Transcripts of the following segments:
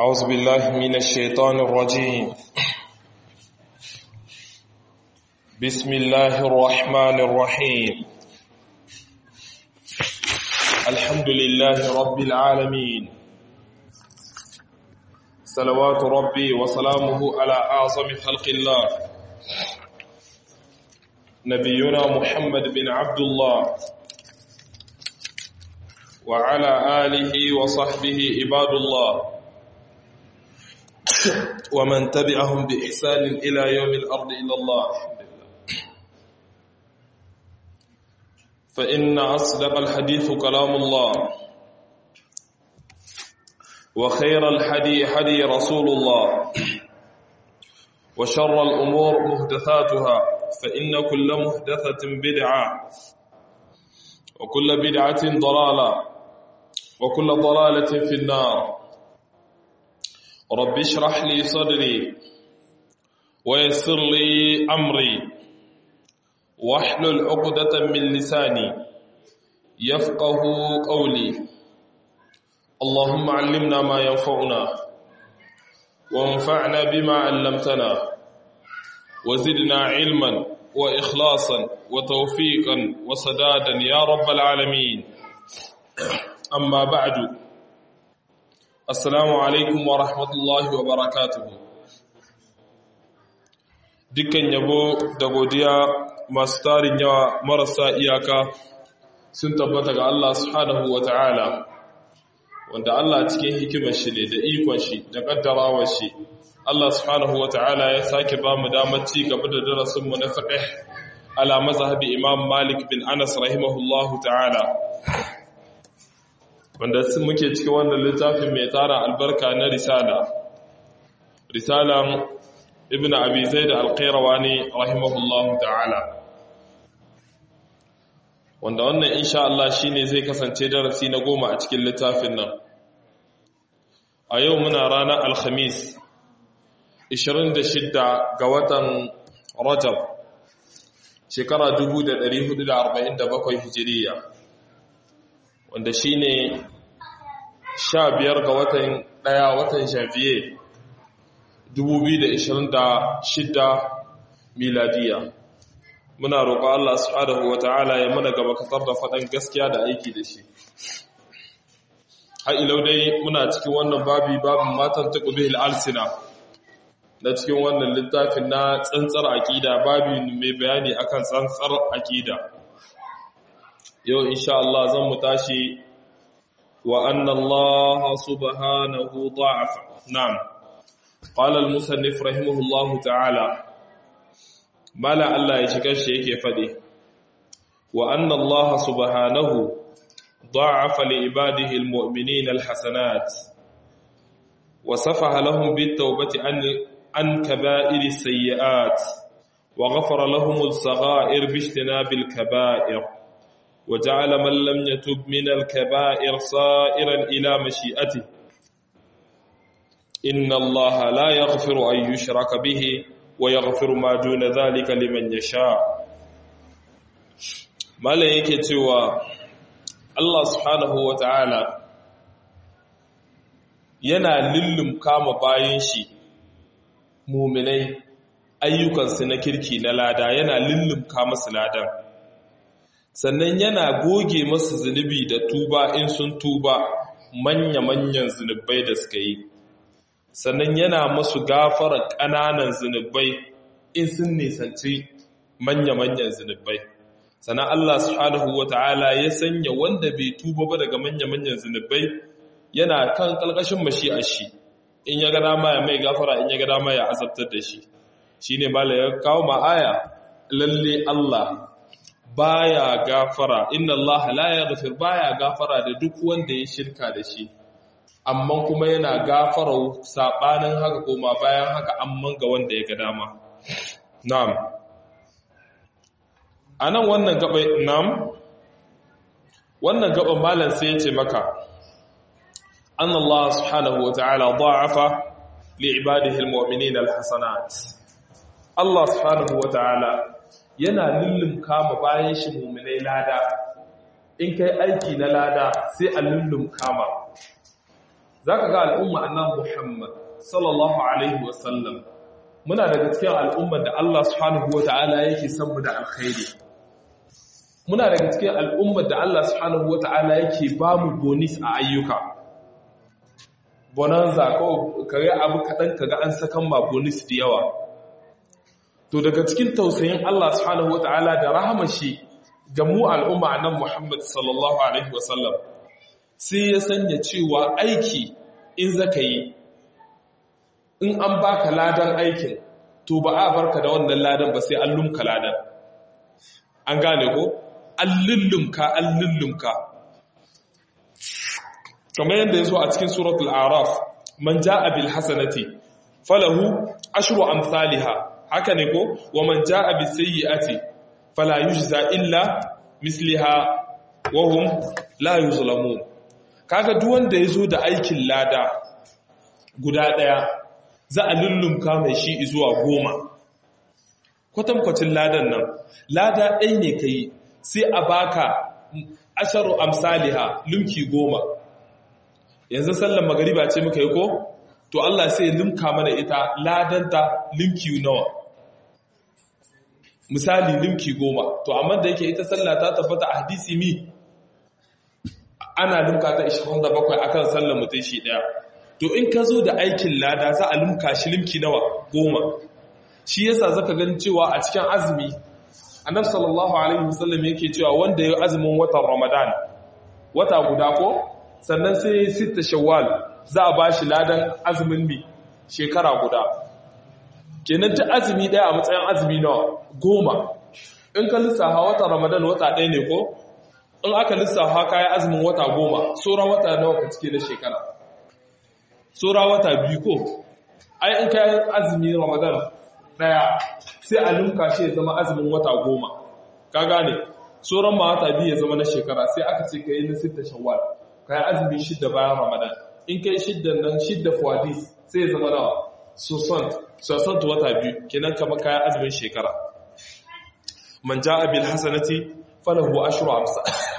أعوذ بالله من الشيطان الرجيم بسم الله الرحمن الرحيم الحمد لله رب العالمين صلوات ربي وسلامه على أعظم خلق الله نبينا محمد بن عبد الله وعلى آله وصحبه عباد الله ومن تبعهم بإحسان إلى يوم الأرض إلى الله فإن أصدق الحديث كلام الله وخير الحدي حدي رسول الله وشر الأمور مهدثاتها فإن كل مهدثة بدعة وكل بدعة ضلالة وكل ضلالة في النار رب اشرح لي صدري ويسر لي أمري واحلل عقدة من لساني يفقه قولي اللهم علمنا ما ينفعنا وانفعنا بما علمتنا وزدنا علما وإخلاصا وتوفيقا وسدادا يا رب العالمين أما بعد Assalamu alaikum wa rahmatullahi wa barakatuhu. Dukkan yabo da godiya masu tarin yawa marasa iyaka sun tabbata ga Allah subhanahu wa ta'ala, wanda Allah cikin hikimar shi ne da ikon shi da ƙaddarawar shi. Allah subhanahu wa ta'ala ya sake ba mu damar ci gaba da darasinmu na fiqh ala mazhabi Imam Malik bin Anas rahimahullahu ta'ala. wanda muke cikin wannan littafin mai tara albarka na risala risalan ibn abi zaid al-qayrawani rahimahullahu ta'ala wanda wannan insha Allah shine zai kasance darasi na goma a cikin littafin nan a yau muna ranar alhamis 26 ga watan rajab shekara 1447 hijiriya wanda shi ne sha biyar ga watan ɗaya watan janvier 2026 miladiya muna roƙo Allah subhanahu wa ta'ala ya mana gaba kasar da faɗan gaskiya da aiki da shi ha'ilau dai muna cikin wannan babi babin matan ta ƙubi al'alsina na cikin wannan littafin na tsantsar aƙida babi mai bayani akan tsantsar aƙida yau insha Allah zan mu tashi wa anna Allah subhanahu da'afa na'am qala al-musannif rahimahullah ta'ala mala Allah ya shiga shi yake fade wa anna Allah subhanahu da'afa li ibadihi al-mu'minin al-hasanat wa safaha lahum bit-tawbati an an kaba'ir as-sayyi'at wa ghafara lahum as-sagha'ir bi ijtinabil kaba'ir وجعل من لم يتب من الكبائر صائرا إلى مشيئته إن الله لا يغفر أن يشرك به ويغفر ما دون ذلك لمن يشاء ما yake cewa Allah subhanahu wa ta'ala yana lullum kama bayan shi muminai ayyukansu na kirki na lada yana lullum kama su ladan sannan yana goge masu zunubi da tuba in sun tuba manya-manyan zunubai da suka yi sannan yana masu gafara ƙananan zunubai in sun nisanci manya-manyan zunubai sannan Allah subhanahu wa ta'ala ya sanya wanda bai tuba ba daga manya-manyan zunubai yana kan ƙalƙashin mashi'a shi in ya gada ma ya mai gafara in ya gada ma ya azabtar da shi shi ne mala ya kawo ma'aya lalle Allah baya gafara inna Allah la yaghfir baya gafara da duk wanda ya shirka da shi amma kuma yana gafara sabanin haka koma bayan haka amma ga wanda ya ga dama na'am anan wannan gaba na'am wannan gaba malam sai ya ce maka anna Allah subhanahu wata'ala da'afa li ibadihi almu'minina alhasanat Allah subhanahu wata'ala yana lullum kama bayan shi muminai lada in kai aiki na lada sai a lullum kama zaka ga al'umma annabi Muhammad sallallahu alaihi wasallam muna daga cikin al'ummar da Allah subhanahu wata'ala yake son mu da alkhairi muna daga cikin al'ummar da Allah subhanahu wata'ala yake ba mu bonus a ayyuka bonanza ko kare abu kadan kaga an sakan ma bonus da yawa to daga cikin tausayin Allah subhanahu wata'ala da rahama shi ga mu al'umma annabi Muhammad sallallahu alaihi wasallam sai ya sanya cewa aiki in zaka yi in an baka ladan aikin to ba a barka da wannan ladan ba sai an lumka ladan an gane ko an lullumka an lullumka kamar yadda ya zo a cikin suratul araf man ja'a bil hasanati falahu ashru amsalha haka ne ko wa man ja'a bis sayyi'ati fala yujza illa misliha wa hum la yuzlamun kaga duk wanda yazo da aikin lada guda daya za a lullumka mai shi zuwa goma kwatankwacin ladan nan lada ɗai ne ka yi sai a baka asharu amsaliha lumki goma yanzu sallan magariba ce muka yi ko to Allah sai limka mana ita ladanta limki nawa misali limki goma to amma da yake ita sallah ta tabbata a hadisi mi ana limka ta 27 akan sallar mutum shi daya to in ka zo da aikin lada za a limka shi limki nawa goma shi yasa zaka gani cewa a cikin azumi annabi sallallahu alaihi wasallam yake cewa wanda ya azumin watan ramadan wata guda ko sannan sai sita shawwal za a bashi ladan azumin mi shekara guda kenan ta azumi daya a matsayin azumi nawa goma in ka lissafa watan ramadan wata ɗaya ne ko in aka lissafa kayan azumin wata goma sauran wata nawa ka cike na shekara tsora wata biyu ko ai in kayan azumi ramadan daya sai a lunka shi ya zama azumin wata goma ka gane tsoron ma wata biyu ya zama na shekara sai aka ce ka yi na sita shawwal ka yi azumi shidda bayan ramadan in kai shiddan nan shidda fuwadis sai ya zama nawa sosant wata biyu kenan kama kayan azumin shekara man ja'a bil hasanati falahu ashru amsa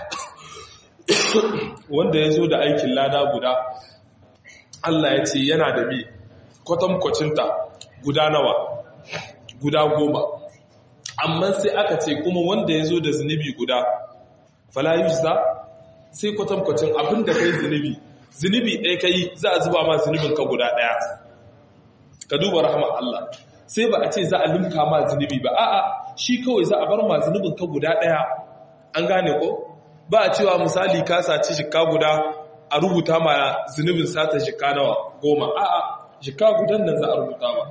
wanda ya zo da aikin lada guda Allah ya ce yana da bi kwatankwacinta guda nawa guda goma amma sai aka ce kuma wanda ya zo da zunubi guda falayusa sai kwatankwacin abin da kai zunubi zunubi ɗaya kai za a zuba ma zunubin ka guda ɗaya ka duba rahama Allah sai ba a ce za a limka ma zunubi ba a'a shi kawai za a bar ma zunubin ka guda ɗaya an gane ko ba a cewa misali ka saci shikka guda a rubuta ma zunubin sata shika nawa goma a'a shika gudan nan za a rubuta ma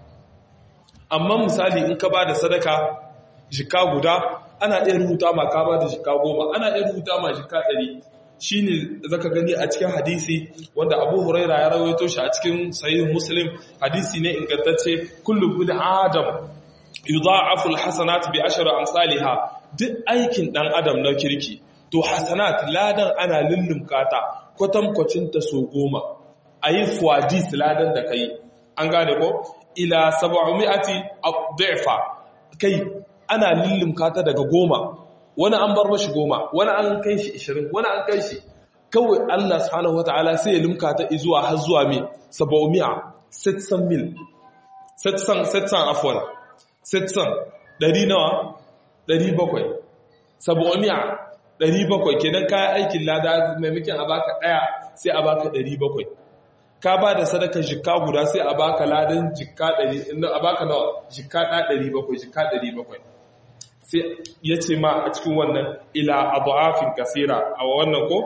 amma misali in ka ba da sadaka shika guda ana iya rubuta ma ka ba da shika goma ana iya rubuta ma shika ɗari shi ne zaka gani a cikin hadisi wanda abu huraira ya rawaito shi a cikin sayin muslim hadisi ne ingantacce kullum bin adam yudha'afu alhasanat bi ashri amsalha duk aikin dan adam na kirki to hasanat ladan ana lullumka ta kwatankwacinta so goma a yi fuwadis ladan da kai an gane ko ila saba'umi'ati abdu'fa kai ana lullumka ta daga goma wani an bar mashi goma wani an kai shi ishirin wani an kai shi kawai Allah subhanahu wata'ala sai ya lumka ta zuwa har zuwa mai saba'umi'a setsan mil setsan setsan afwan setsan ɗari nawa ɗari bakwai saba'umi'a ɗari bakwai kenan kayan aikin lada maimakon a baka ɗaya sai a baka ɗari bakwai ka ba da sadaka jikka guda sai a baka ladan jikka ɗari a baka nawa jikka ɗa ɗari bakwai jikka ɗari bakwai sai ya ce ma a cikin wannan ila abu'afin kasira a wannan ko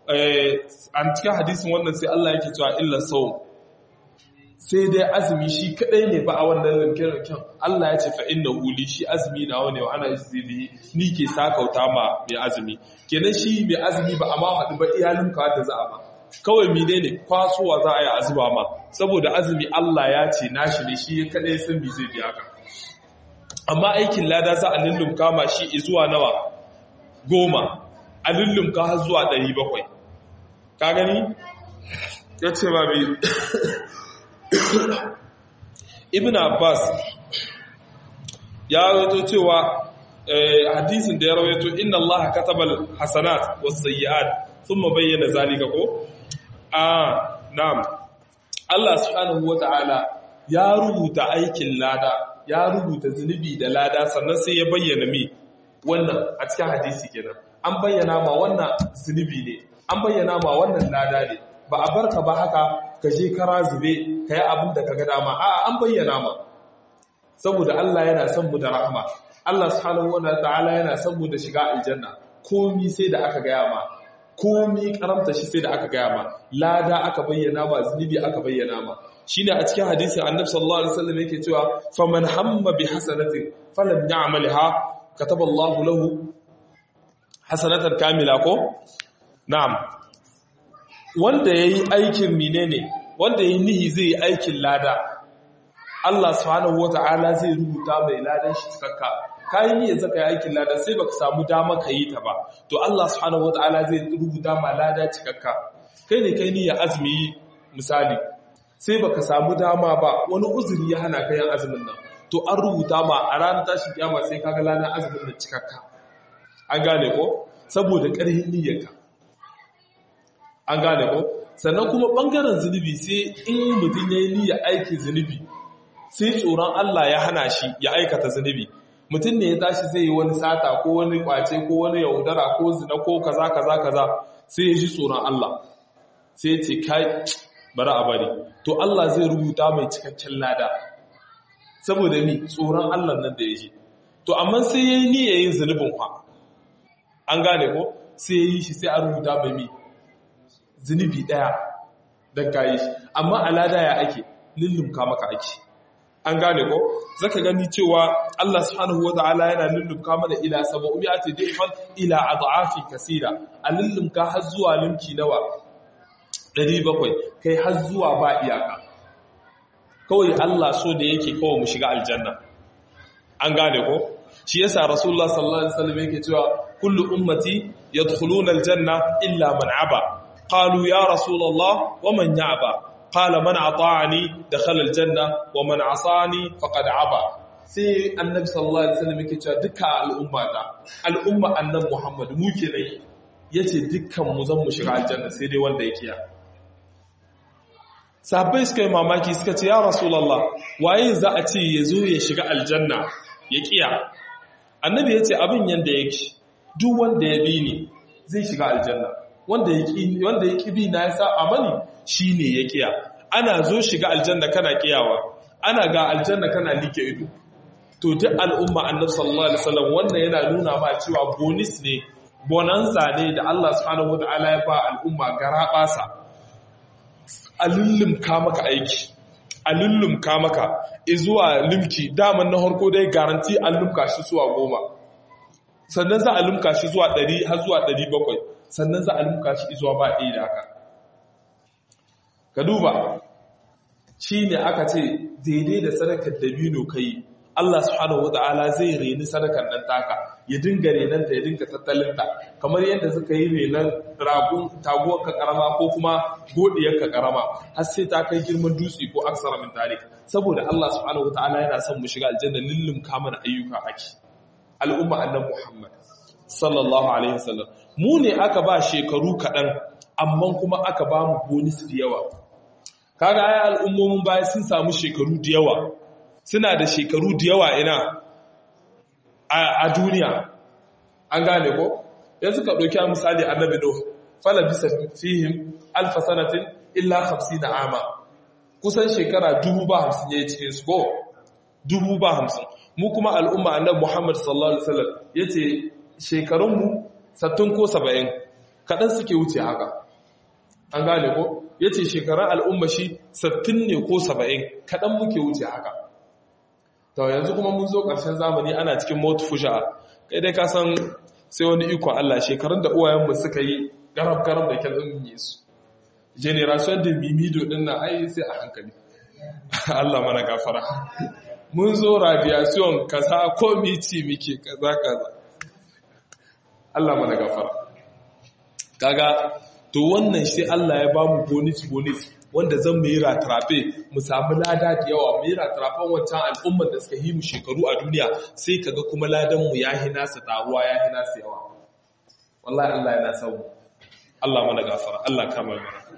a cikin hadisin wannan sai Allah yake cewa illa sau sai dai azumi shi kadai ne ba a wannan rinkin Allah ya ce fa inna huli shi azumi na wani wa ana zili ni ke sakauta ma mai azumi kenan shi mai azumi ba a ma haɗu ba iyalin ka da za a ba kawai mine ne kwasowa za a yi azuba ma saboda azumi Allah ya ce nashi ne shi kadai san bi zai biya ka amma aikin lada za a lullumka ma shi zuwa nawa goma a lullumka har zuwa ɗari bakwai ka gani ya ce ma bi ibn abbas ya rawaito cewa hadisin da ya rawaito inna allaha katabal hasanat was sayyi'at thumma bayyana zalika ko a na'am Allah subhanahu wata'ala ya rubuta aikin lada ya rubuta zunubi da lada sannan sai ya bayyana mi wannan a cikin hadisi kenan an bayyana ma wannan zunubi ne an bayyana ma wannan lada ne ba a barka ba haka ka je kara zube ka yi abin da ka ga dama a an bayyana ma saboda Allah yana son mu da rahama Allah subhanahu wata'ala yana son mu da shiga aljanna komi sai da aka gaya ma komi karamta shi sai da aka gaya ma lada aka bayyana ma zunubi aka bayyana ma shine a cikin hadisin annabi sallallahu alaihi wasallam yake cewa faman hamma bi hasanatin falam ya'malha kataba Allah lahu hasanatan kamila ko na'am wanda yayi aikin menene wanda yayi nihi zai yi aikin lada Allah subhanahu wata'ala zai rubuta mai ladan shi cikakka kayi niyyar zaka yi aikin lada sai baka samu dama ka yi ta ba to Allah subhanahu wataala zai rubuta ma lada cikakka kai ne kai niyyar azumi misali sai baka samu dama ba wani uzuri ya hana ka yin azumin nan to an rubuta ma a ranar tashin kiyama sai kaga ladan azumin nan cikakka an gane ko saboda ƙarfin niyyarka an gane ko sannan kuma bangaren zunubi sai in mutum ya yi niyyar aikin zunubi sai tsoron Allah ya hana shi ya aikata zunubi mutum ne ya tashi zai yi wani sata ko wani kwace ko wani yaudara ko zina ko kaza kaza kaza sai ya ji tsoron Allah sai ce kai bari a bari to Allah zai rubuta mai cikakken lada saboda ni tsoron Allah nan da ya ji to amma sai ya yi niyya yin zunubin kwa an gane ko sai ya yi shi sai a rubuta mai mi zunubi daya don kayi shi amma a lada ya ake lullumka maka ake an gane ko zaka gani cewa Allah subhanahu wata'ala yana lullumka mana ila 700 difan ila ad'afi kaseera a lullumka har zuwa limki nawa 700 kai har zuwa ba iyaka kawai Allah so da yake kawai mu shiga aljanna an gane ko shi yasa rasulullah sallallahu alaihi wasallam yake cewa kullu ummati yadkhuluna aljanna illa man aba qalu ya rasulullah wa man ya'ba قال من أطاعني دخل الجنة ومن عصاني فقد عبا sai annabi sallallahu alaihi wasallam yake cewa duka al'umma da al'umma annabi Muhammad mu kenan yace dukkan mu zan mu shiga aljanna sai dai wanda yake ya sahabbai suka yi mamaki suka ce ya rasulullah waye za a ce yazo ya shiga aljanna ya kiya annabi yace abin yanda yake duk wanda ya bi ni zai shiga aljanna wanda ya ki wanda ya ki bi na ya sa amani shine ya kiya ana zo shiga aljanna kana kiyawa ana ga aljanna kana like ido to duk al'umma annabi sallallahu alaihi wasallam wannan yana nuna ma cewa bonus ne bonanza ne da Allah subhanahu wataala ya ba al'umma garabasa alullum ka maka aiki alullum ka maka zuwa limki daman na harko dai garanti an lumka shi zuwa goma sannan za a lumka shi zuwa 100 har zuwa 700 sannan za a lumka shi zuwa ba ɗaya da haka ka duba shi ne aka ce daidai da sadakar dabino ka yi Allah subhanahu wata'ala zai reni sadakar nan taka ya dinga renanta ya dinga tattalinta kamar yadda suka yi renon ragun taguwar ka karama ko kuma godiyar ka karama har sai ta kai girman dutse ko aksara min tarik saboda Allah subhanahu wata'ala yana son mu shiga aljanna lillum kamar ayyuka ake al'umma annabi Muhammad sallallahu alaihi wasallam mu ne aka ba shekaru kaɗan amma kuma aka ba mu bonus da yawa kaga ai al'ummomin baya sun samu shekaru da yawa suna da shekaru da yawa ina a duniya an gane ko yanzu ka ɗauki misali annabi no fala bisa fihim alfa sanatin illa 50 ama kusan shekara dubu ba hamsin ya yi cikin su ko dubu ba hamsin mu kuma al'umma annabi muhammad sallallahu alaihi wasallam ya ce shekarunmu sattun ko saba'in kaɗan suke wuce haka an gane ko ya ce shekarun al'umma shi sattin ne ko saba'in kaɗan muke wuce haka to yanzu kuma mun zo ƙarshen zamani ana cikin mota fusha kai dai ka san sai wani ikon Allah shekarun da uwayenmu suka yi garab-garab da kyan yi su generation da mimido ɗin na ai sai a hankali Allah mana gafara mun zo radiation kaza ko miti muke kaza kaza Allah mana gafara kaga to wannan shi Allah ya ba mu bonus bonus wanda zan mu yi ratrafe mu samu lada da yawa mu yi ratrafen wancan al'ummar da suka yi mu shekaru a duniya sai kaga kuma ladan mu ya hina su taruwa ya hina su yawa wallahi Allah yana son Allah mana gafara Allah kama mana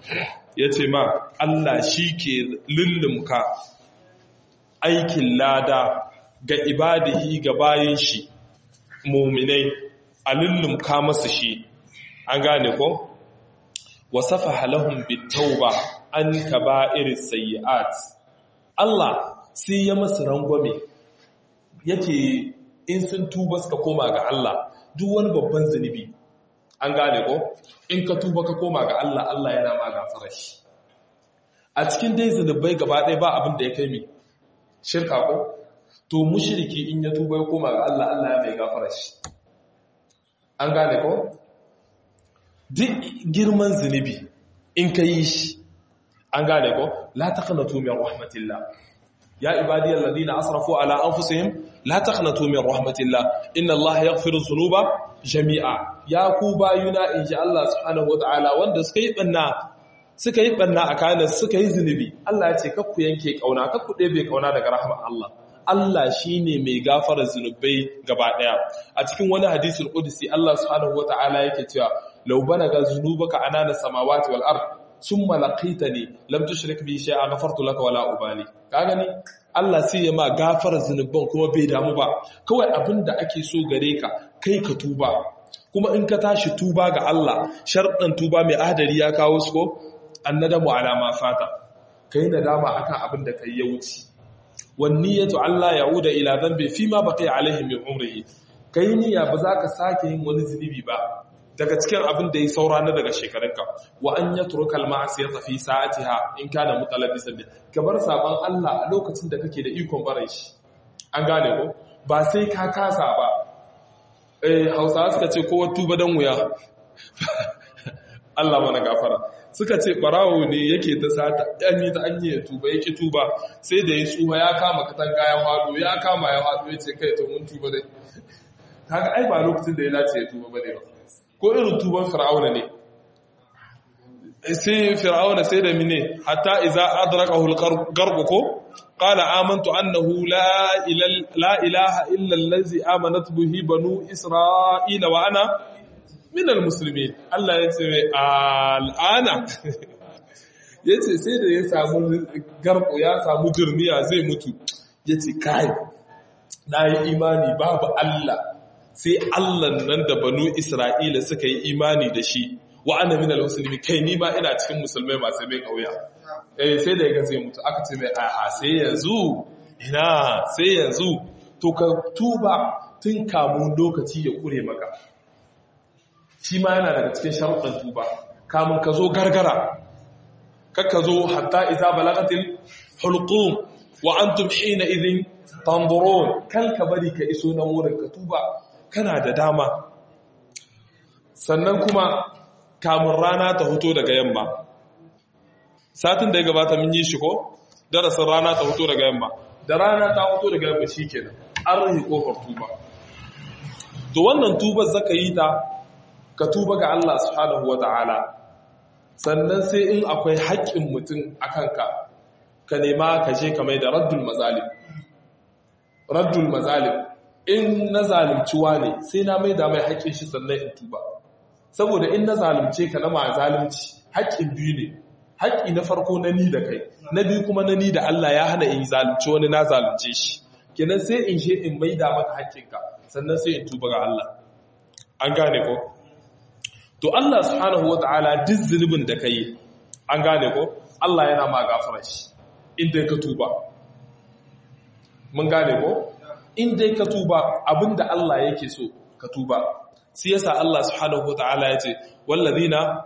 yace ma Allah shi ke lullumka aikin lada ga ibadihi ga bayin shi mu'minai a lullumka masu shi an gane ko wasafa lahum bitauba an kaba'iris sayyi'at Allah sai ya masu rangwame yake in sun tuba suka koma ga Allah duk wani babban zunubi an gane ko in ka tuba ka koma ga Allah Allah yana ma gafara shi a cikin dai zunubai gaba ɗaya ba abin da ya kai mi shirka ko to mushriki in ya tuba ya koma ga Allah Allah ya mai gafara shi an gane ko duk girman zunubi in ka yi shi an gane ko la taqnatu min rahmatillah ya ibadiyal ladina asrafu ala anfusihim la taqnatu min rahmatillah inna allaha yaghfiru dhunuba jami'a ya ku bayuna insha Allah subhanahu wataala wanda suka yi banna suka yi banna a kayan suka yi zunubi Allah ya ce kakku yanke kauna kakku ɗebe kauna daga rahmar Allah Allah shine mai gafara zunubai gaba daya a cikin wani hadisul qudsi Allah subhanahu wataala yake cewa law balaga zunubaka anana samawati wal ard summa laqitani lam tushrik bi shay'a ghafartu laka wala ubali ka gani Allah sai ya ma gafara zunuban kuma bai damu ba kawai abinda ake so gare ka kai ka tuba kuma in ka tashi tuba ga Allah sharɗan tuba mai adari ya kawo su ko annadamu ala ma fata kai nadama akan abin da kai ya wuce wanniyatu Allah ya'uda ila dhanbi fima baqiya alaihi min umrihi kai niyya ba za ka sake yin wani zunubi ba daga cikin abin da ya saura na daga shekarunka wa an yatruka al-ma'siyata fi sa'atiha in kana mutalabbisan bi kabar saban Allah a lokacin da kake da ikon barin shi an gane ko ba sai ka kasa ba eh Hausawa suka ce kowa tuba dan wuya Allah mana gafara suka ce barawo ne yake ta sata yan yi ta an yi tuba ya ki tuba sai da ya tsuha ya kama katanga ya hado ya kama ya hado ya ce kai to mun tuba dai kaga ai ba lokacin da ya dace ya tuba bane ba ko irin tuban fir'auna ne sai fir'auna sai da mine hatta idza adrakahu al-gharq ko qala amantu annahu la ilaha illa allazi amanat bihi banu isra'ila wa ana minal musulmi Allah ya ce mai al'ana ya ce sai da ya samu garko ya samu jirmiya zai mutu ya ce kai na yi imani babu Allah sai Allah nan da banu Isra'ila suka yi imani da shi wa ana minal musulmi kai ni ma ina cikin musulmai masu mai kauya eh sai da ya zai mutu aka ce mai a'a sai yanzu ina sai yanzu to ka tuba tun kamun lokaci ya kure maka shi ma yana daga cikin sharuɗin tuba kamun ka zo gargara kakka zo hatta iza balagatil hulqum wa antum hina idhin tanzurun kal ka bari ka iso nan wurin ka tuba kana da dama sannan kuma kamun rana ta hoto daga yamma satin da ya gabata mun yi shi ko darasin rana ta hoto daga yamma da rana ta hoto daga yamma shikenan an rahi kofar tuba to wannan tubar zaka yi ta ka tuba ga Allah subhanahu wa ta'ala sannan sai in akwai haƙƙin mutum a kanka ka nema ka je ka mai da raddul mazalim raddul mazalim in na zalimciwa ne sai na mai da mai haƙƙin shi sannan in tuba saboda in na zalimce ka na ma zalimci haƙƙin biyu ne haƙƙi na farko na ni da kai na biyu kuma na ni da Allah ya hana in zalimci wani na zalimce shi kenan sai in je in mai da maka haƙƙinka sannan sai in tuba ga Allah an gane ko to Allah subhanahu wata'ala duk zunubin da kai an gane ko Allah yana ma gafara shi inda ka tuba mun gane ko inda ka tuba abinda Allah yake so ka tuba sai yasa Allah subhanahu wata'ala yace wallazina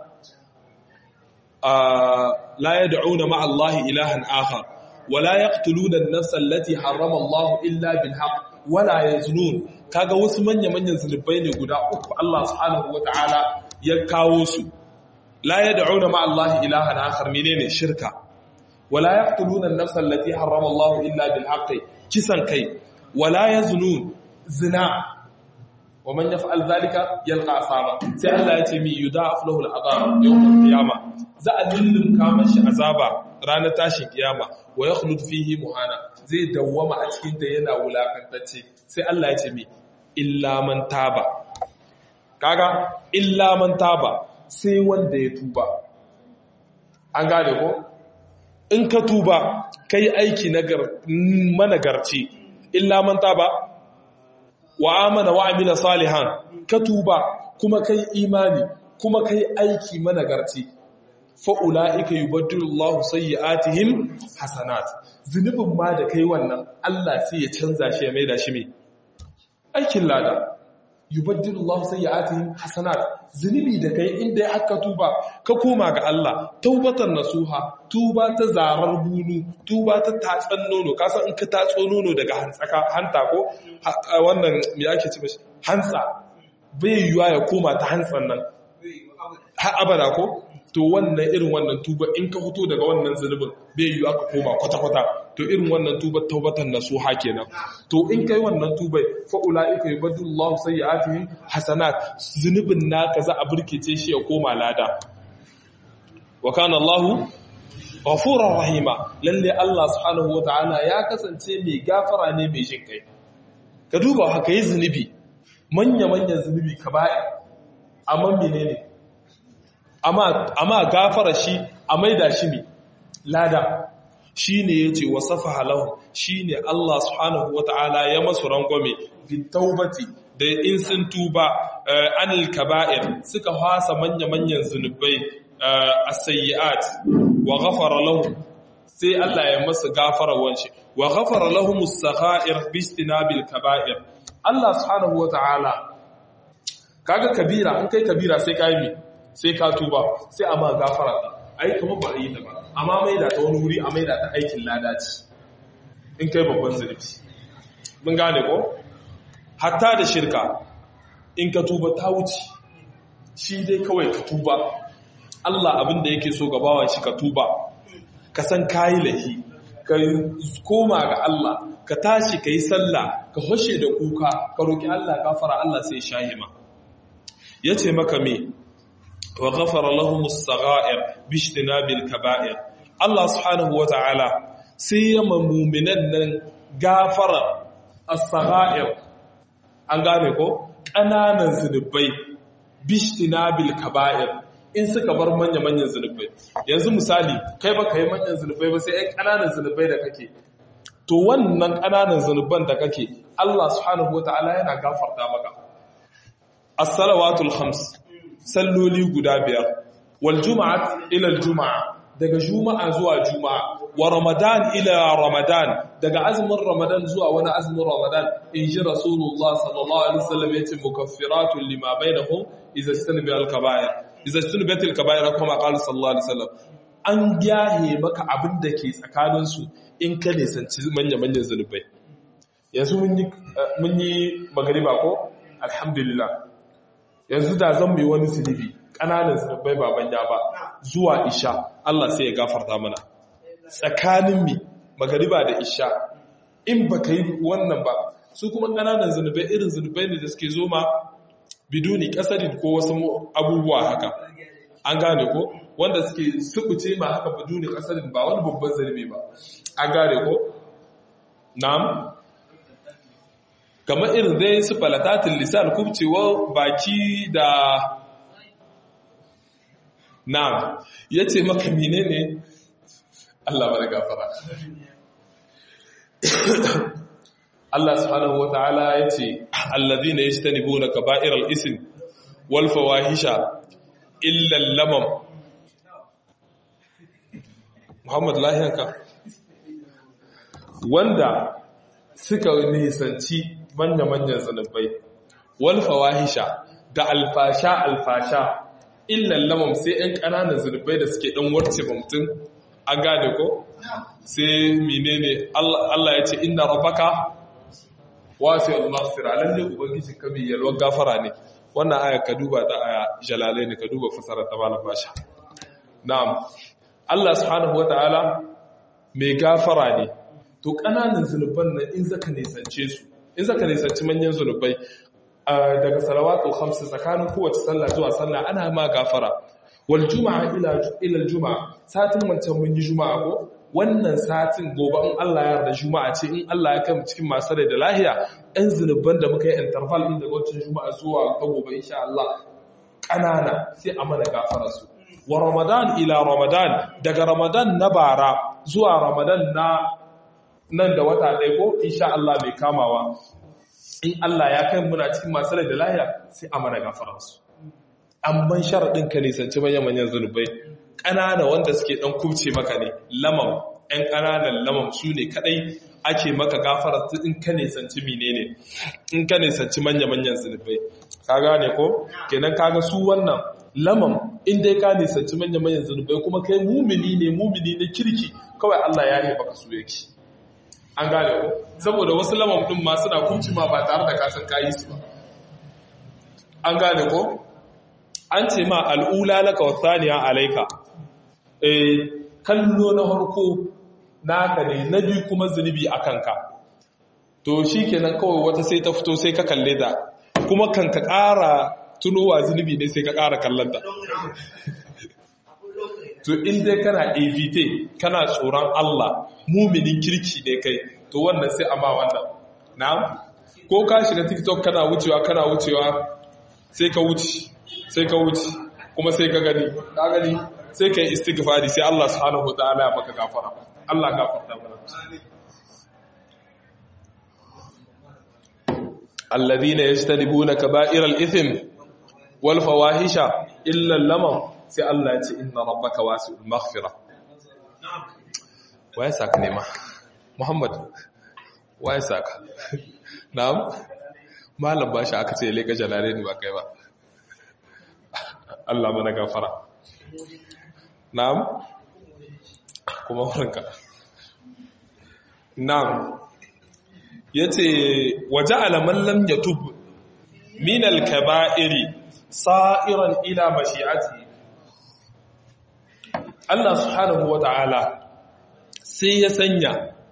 la yad'una ma'a Allah ilahan akhar wala yaqtuluna an-nafsa allati harrama Allah illa bil haqq wala yaznun kaga wasu manya-manyan zunubai ne guda uku Allah subhanahu wata'ala ya kawo su la yad'una ma Allah ilahan akhar menene shirka wala yaqtuluna an-nafsa allati harrama Allah illa bil haqqi kisan kai wala yaznun zina wa man yaf'al dhalika yalqa asaba sai Allah ya ce mi yudaf lahu al-adab yawm al-qiyama za a lullumka mashi azaba ranar tashin kiyama wa yakhlud fihi muhana zai dawwama a cikin da yana wulakantacce sai Allah ya ce mi illa man taba kaga illa man taba sai wanda ya tuba an gane ko in ka tuba kai aiki managarci illa man taba wa amana wa amila salihan ka tuba kuma kai imani kuma kai aiki managarci fa ulaika yubaddilu Allahu sayyi'atihim hasanat zunubin ma da kai wannan Allah sai ya canza shi ya maida shi mai aikin lada yubaddilu Allahu sayyi'atihim hasanat zunubi da kai inda ya haka tuba ka koma ga Allah taubatan nasuha tuba ta zarar bunu tuba ta tatsan nono ka san in ka tatso nono daga hantsaka hanta ko wannan me ake ce mishi hantsa bai yiwa ya koma ta hantsan nan har abada ko to wannan irin wannan tuba in ka fito daga wannan zunubin bai yiwa ka koma kwata-kwata to irin wannan tuba taubatan nasuha kenan to in kai wannan tubai fa ulaika yubaddilullahu sayyi'atihim hasanat zunubin naka za a burkice shi ya koma lada wa kana Allahu ghafurur rahima lalle Allah subhanahu wataala ya kasance mai gafara ne mai jin kai ka duba haka yi zunubi manya manyan zunubi kaba'ir amma menene amma gafara shi a maida shi ne lada shi ne ya ce wasafa halahu shi ne Allah subhanahu wa ta'ala ya masu rangwame taubati da in sun tuba anil kaba'ir suka hasa manya-manyan zunubai a sayi'at wa gafara lahu sai Allah ya masu gafara wanshi wa gafara lahu musagha'ir bistinabil kaba'ir Allah subhanahu wa ta'ala kaga kabira in kai kabira sai ka yi sai ka tuba sai a ma gafara ta ai kamar ba a yi ta ba amma mai da ta wani wuri a mai da ta aikin ladaci in kai babban zurfi mun gane ko hatta da shirka in ka tuba ta wuce shi dai kawai ka tuba Allah abin da yake so gabawan shi ka tuba ka san kayi lahi ka koma ga Allah ka tashi ka yi sallah ka hoshe da kuka ka roki Allah gafara Allah sai shahima yace maka me wa ghafara lahum as-sagha'ir bi ijtinabil kaba'ir Allah subhanahu wata'ala sai ya mu'minan nan gafara as-sagha'ir an gane ko kananan zunubai bi ijtinabil kaba'ir in suka bar manya manyan zunubai yanzu misali kai ba kai manyan zunubai ba sai ai kananan zunubai da kake to wannan kananan zunuban da kake Allah subhanahu wata'ala yana gafarta maka as-salawatul khams salloli guda biyar wal juma'at ila al juma'a daga juma'a zuwa juma'a wa ramadan ila ramadan daga azumin ramadan zuwa wani azumin ramadan in ji rasulullah sallallahu alaihi wasallam yace mukaffiratun lima bainahum idza istanabi al kaba'ir idza istanabat al kaba'ir kuma qala sallallahu alaihi wasallam an gyahe maka abin da ke tsakanin su in ka nisanci manya manyan zulubai yanzu mun yi mun yi magariba ko alhamdulillah yanzu da zan mai wani zunubi ƙananan zunubai baban ya ba zuwa isha Allah sai ya gafarta mana tsakanin mi magariba da isha in ba ka yi wannan ba su kuma ƙananan zunubai irin zunubai ne da suke zo ma biduni ƙasarin ko wasu abubuwa haka an gane ko wanda suke sukuce ma haka biduni ƙasarin ba wani babban zunubi ba an gane ko na'am kamar irin dai su falatatin lisan kubcewa baki da na'am ya ce maka mine ne Allah bada gafara Allah subhanahu wa ta'ala ya ce allazi na yi shi ta nibo na kaba'irar isin walfawa hisha illan lamam Muhammadu lahiyanka wanda suka nisanci manya-manyan zunubai wal fawahisha da alfasha alfasha illan lamam sai ɗan ƙananan zunubai da suke ɗan warce ba mutum an gane ko sai menene Allah ya ce inna rabbaka wasi al-maghfira lalle ubangiji ka mai yalwar gafara ne wannan aya ka duba ta aya jalalai ne ka duba fasara ta malam basha na'am Allah subhanahu wataala mai gafara ne to ƙananan zunuban nan in zaka nisance su in zaka nisanci manyan zunubai daga salawatul khamsu tsakanin kowace sallah zuwa sallah ana ma gafara wal juma'a ila ila juma'a satin wancan mun yi juma'a ko wannan satin gobe in Allah ya yarda juma'a ce in Allah ya kai mu cikin masu rai da lahiya ɗan zunuban da muka yi interval din daga wancan juma'a zuwa ta gobe insha Allah ƙanana sai a mana gafara su wa ramadan ila ramadan daga ramadan na bara zuwa ramadan na nan da wata ɗaya ko insha Allah mai kamawa in Allah ya kai muna cikin masu rai da lahiya sai a mana gafaransu amman sharaɗin ka nisanci manyan zunubai ƙanana wanda suke ɗan kubce maka ne lamam ‘yan ƙananan lamam su ne kaɗai ake maka gafara in ka nisanci mine ne in ka nisanci manya-manyan zunubai ka gane ko kenan kaga su wannan lamam in dai ka nisanci manya-manyan zunubai kuma kai mumini ne mumini ne kirki kawai Allah ya yi baka su yake an gane ko saboda wasu lamam ɗin ma suna kunci ma ba tare da kasan kayi su ba an gane ko an ce ma al'ula laka wa saniya alaika eh kallo na harko naka ne na biyu kuma zunubi a kanka to shi kenan kawai wata sai ta fito sai ka kalle da kuma kan ka ƙara tunowa zunubi ne sai ka ƙara kallonta to in dai kana evite kana tsoron Allah muminin kirki ne kai to wannan sai amma wannan na ko ka shiga tiktok kana wucewa kana wucewa sai ka wuce sai ka wuce kuma sai ka gani ka gani sai ka yi istighfari sai Allah subhanahu wataala ya maka gafara Allah gafarta mana alladhina yajtanibuna kaba'iral ithm wal fawahisha illa al-lamam sai Allah ya ce inna rabbaka wasi'ul maghfira waye saka ne ma Muhammad waye saka na'am malam bashi aka ce leka jalale ni ba kai ba Allah mana gafara na'am kuma warka na'am yace waja'ala man lam yatub min al-kaba'iri sa'iran ila mashi'ati Allah subhanahu wata'ala sai ya sanya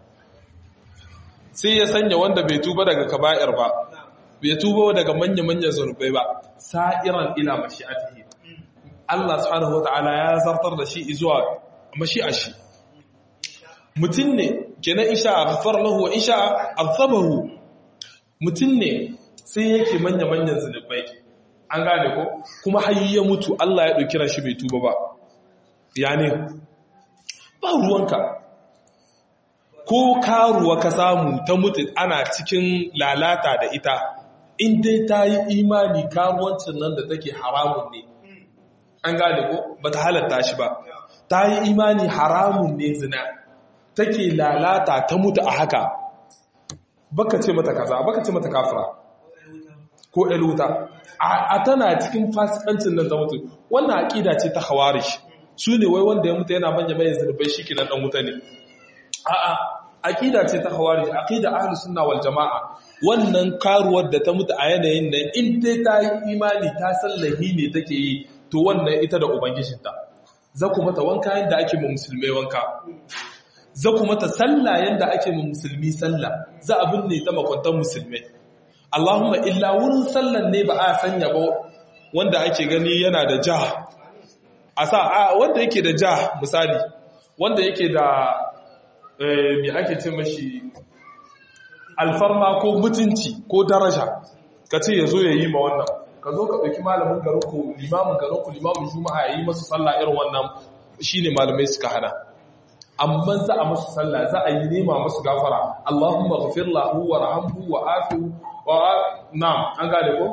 sai ya sanya wanda bai tuba daga kaba'ir ba bai tuba daga manya-manyan zunubai ba sa'iran ila mashi'atihi Allah subhanahu wata'ala ya zartar da shi zuwa mashi'a shi mutum ne kenan insha ghafar lahu wa insha azabahu mutum ne sai yake manya-manyan zunubai an gane ko kuma har ya mutu Allah ya dauki ran shi bai tuba ba ya ne ba ruwanka ko karuwa ka samu ta mutu ana cikin lalata da ita in dai ta yi imani karuwancin nan da take haramun ne an gane ko ba ta halatta shi ba ta yi imani haramun ne zina take lalata ta mutu a haka baka ce mata kaza baka ce mata kafira ko eluta a tana cikin fasikancin nan ta mutu wannan aƙida ce ta hawarish su ne wai wanda ya mutu yana manya mai zurbai shi kinan dan wuta ne a'a aqida ce ta khawarij aqida ahlus sunna wal jamaa wannan karuwar da ta mutu a yanayin nan in dai ta yi imani ta sallahi ne take yi to wannan ita da ubangijinta za ku mata wanka yanda ake mu musulmai wanka za ku mata sallah yanda ake mu musulmi sallah za a binne ta makwantan musulmai Allahumma illa wurin sallan ne ba a sanya ba wanda ake gani yana da ja a sa wanda yake da ja misali wanda yake da mai ake ce mashi alfarma ko mutunci ko daraja ka ce ya zo ya yi ma wannan ka zo ka ɗauki malamin garinku limamin garinku limamin juma'a ya yi masu sallah irin wannan shi ne malamai suka hana amma za a masu sallah za a yi nema masu gafara Allahumma ghafir lahu wa rahamhu wa afihu wa na'am an gane ko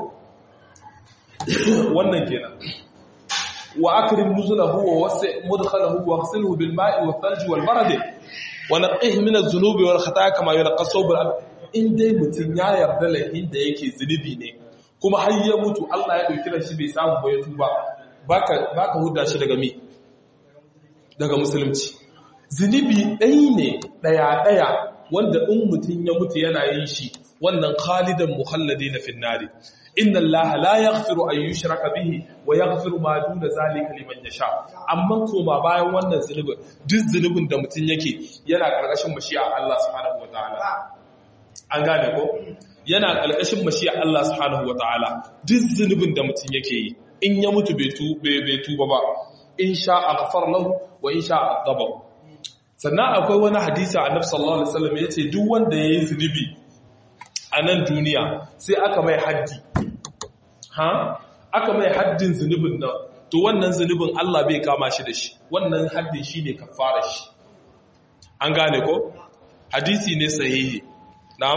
wannan kenan wa akrim nuzulahu wa wasi' mudkhalahu wa ghsilhu bil ma'i wa thalji wal barad wa naqih min adh-dhunubi wal khataaya kama yunqa as-sawb in dai mutun ya yarda lahin da yake zunubi ne kuma har ya mutu Allah ya dauki shi bai samu ba ya tuba baka baka huda shi daga me daga musulunci zunubi ɗaya ne ɗaya ɗaya wanda in mutun ya mutu yana yin shi wannan khalidan muhalladina fin nari inna allaha la yaghfiru an yushraka bihi wa yaghfiru ma duna zalika liman yasha amma koma bayan wannan zunubin duk zunubin da mutun yake yana karkashin mashi'a Allah subhanahu wataala an gane ko yana karkashin mashi'a Allah subhanahu wataala duk zunubin da mutun yake yi in ya mutu bai tu bai tuba ba in sha aghfar lahu wa in sha adaba sannan akwai wani hadisi annabi sallallahu alaihi wasallam yace duk wanda yayi zunubi a nan duniya sai aka mai haddi ha aka mai haddin zunubin nan to wannan zunubin Allah bai kama shi da shi wannan haddin shi ne kafara shi an gane ko hadisi ne sahihi na'am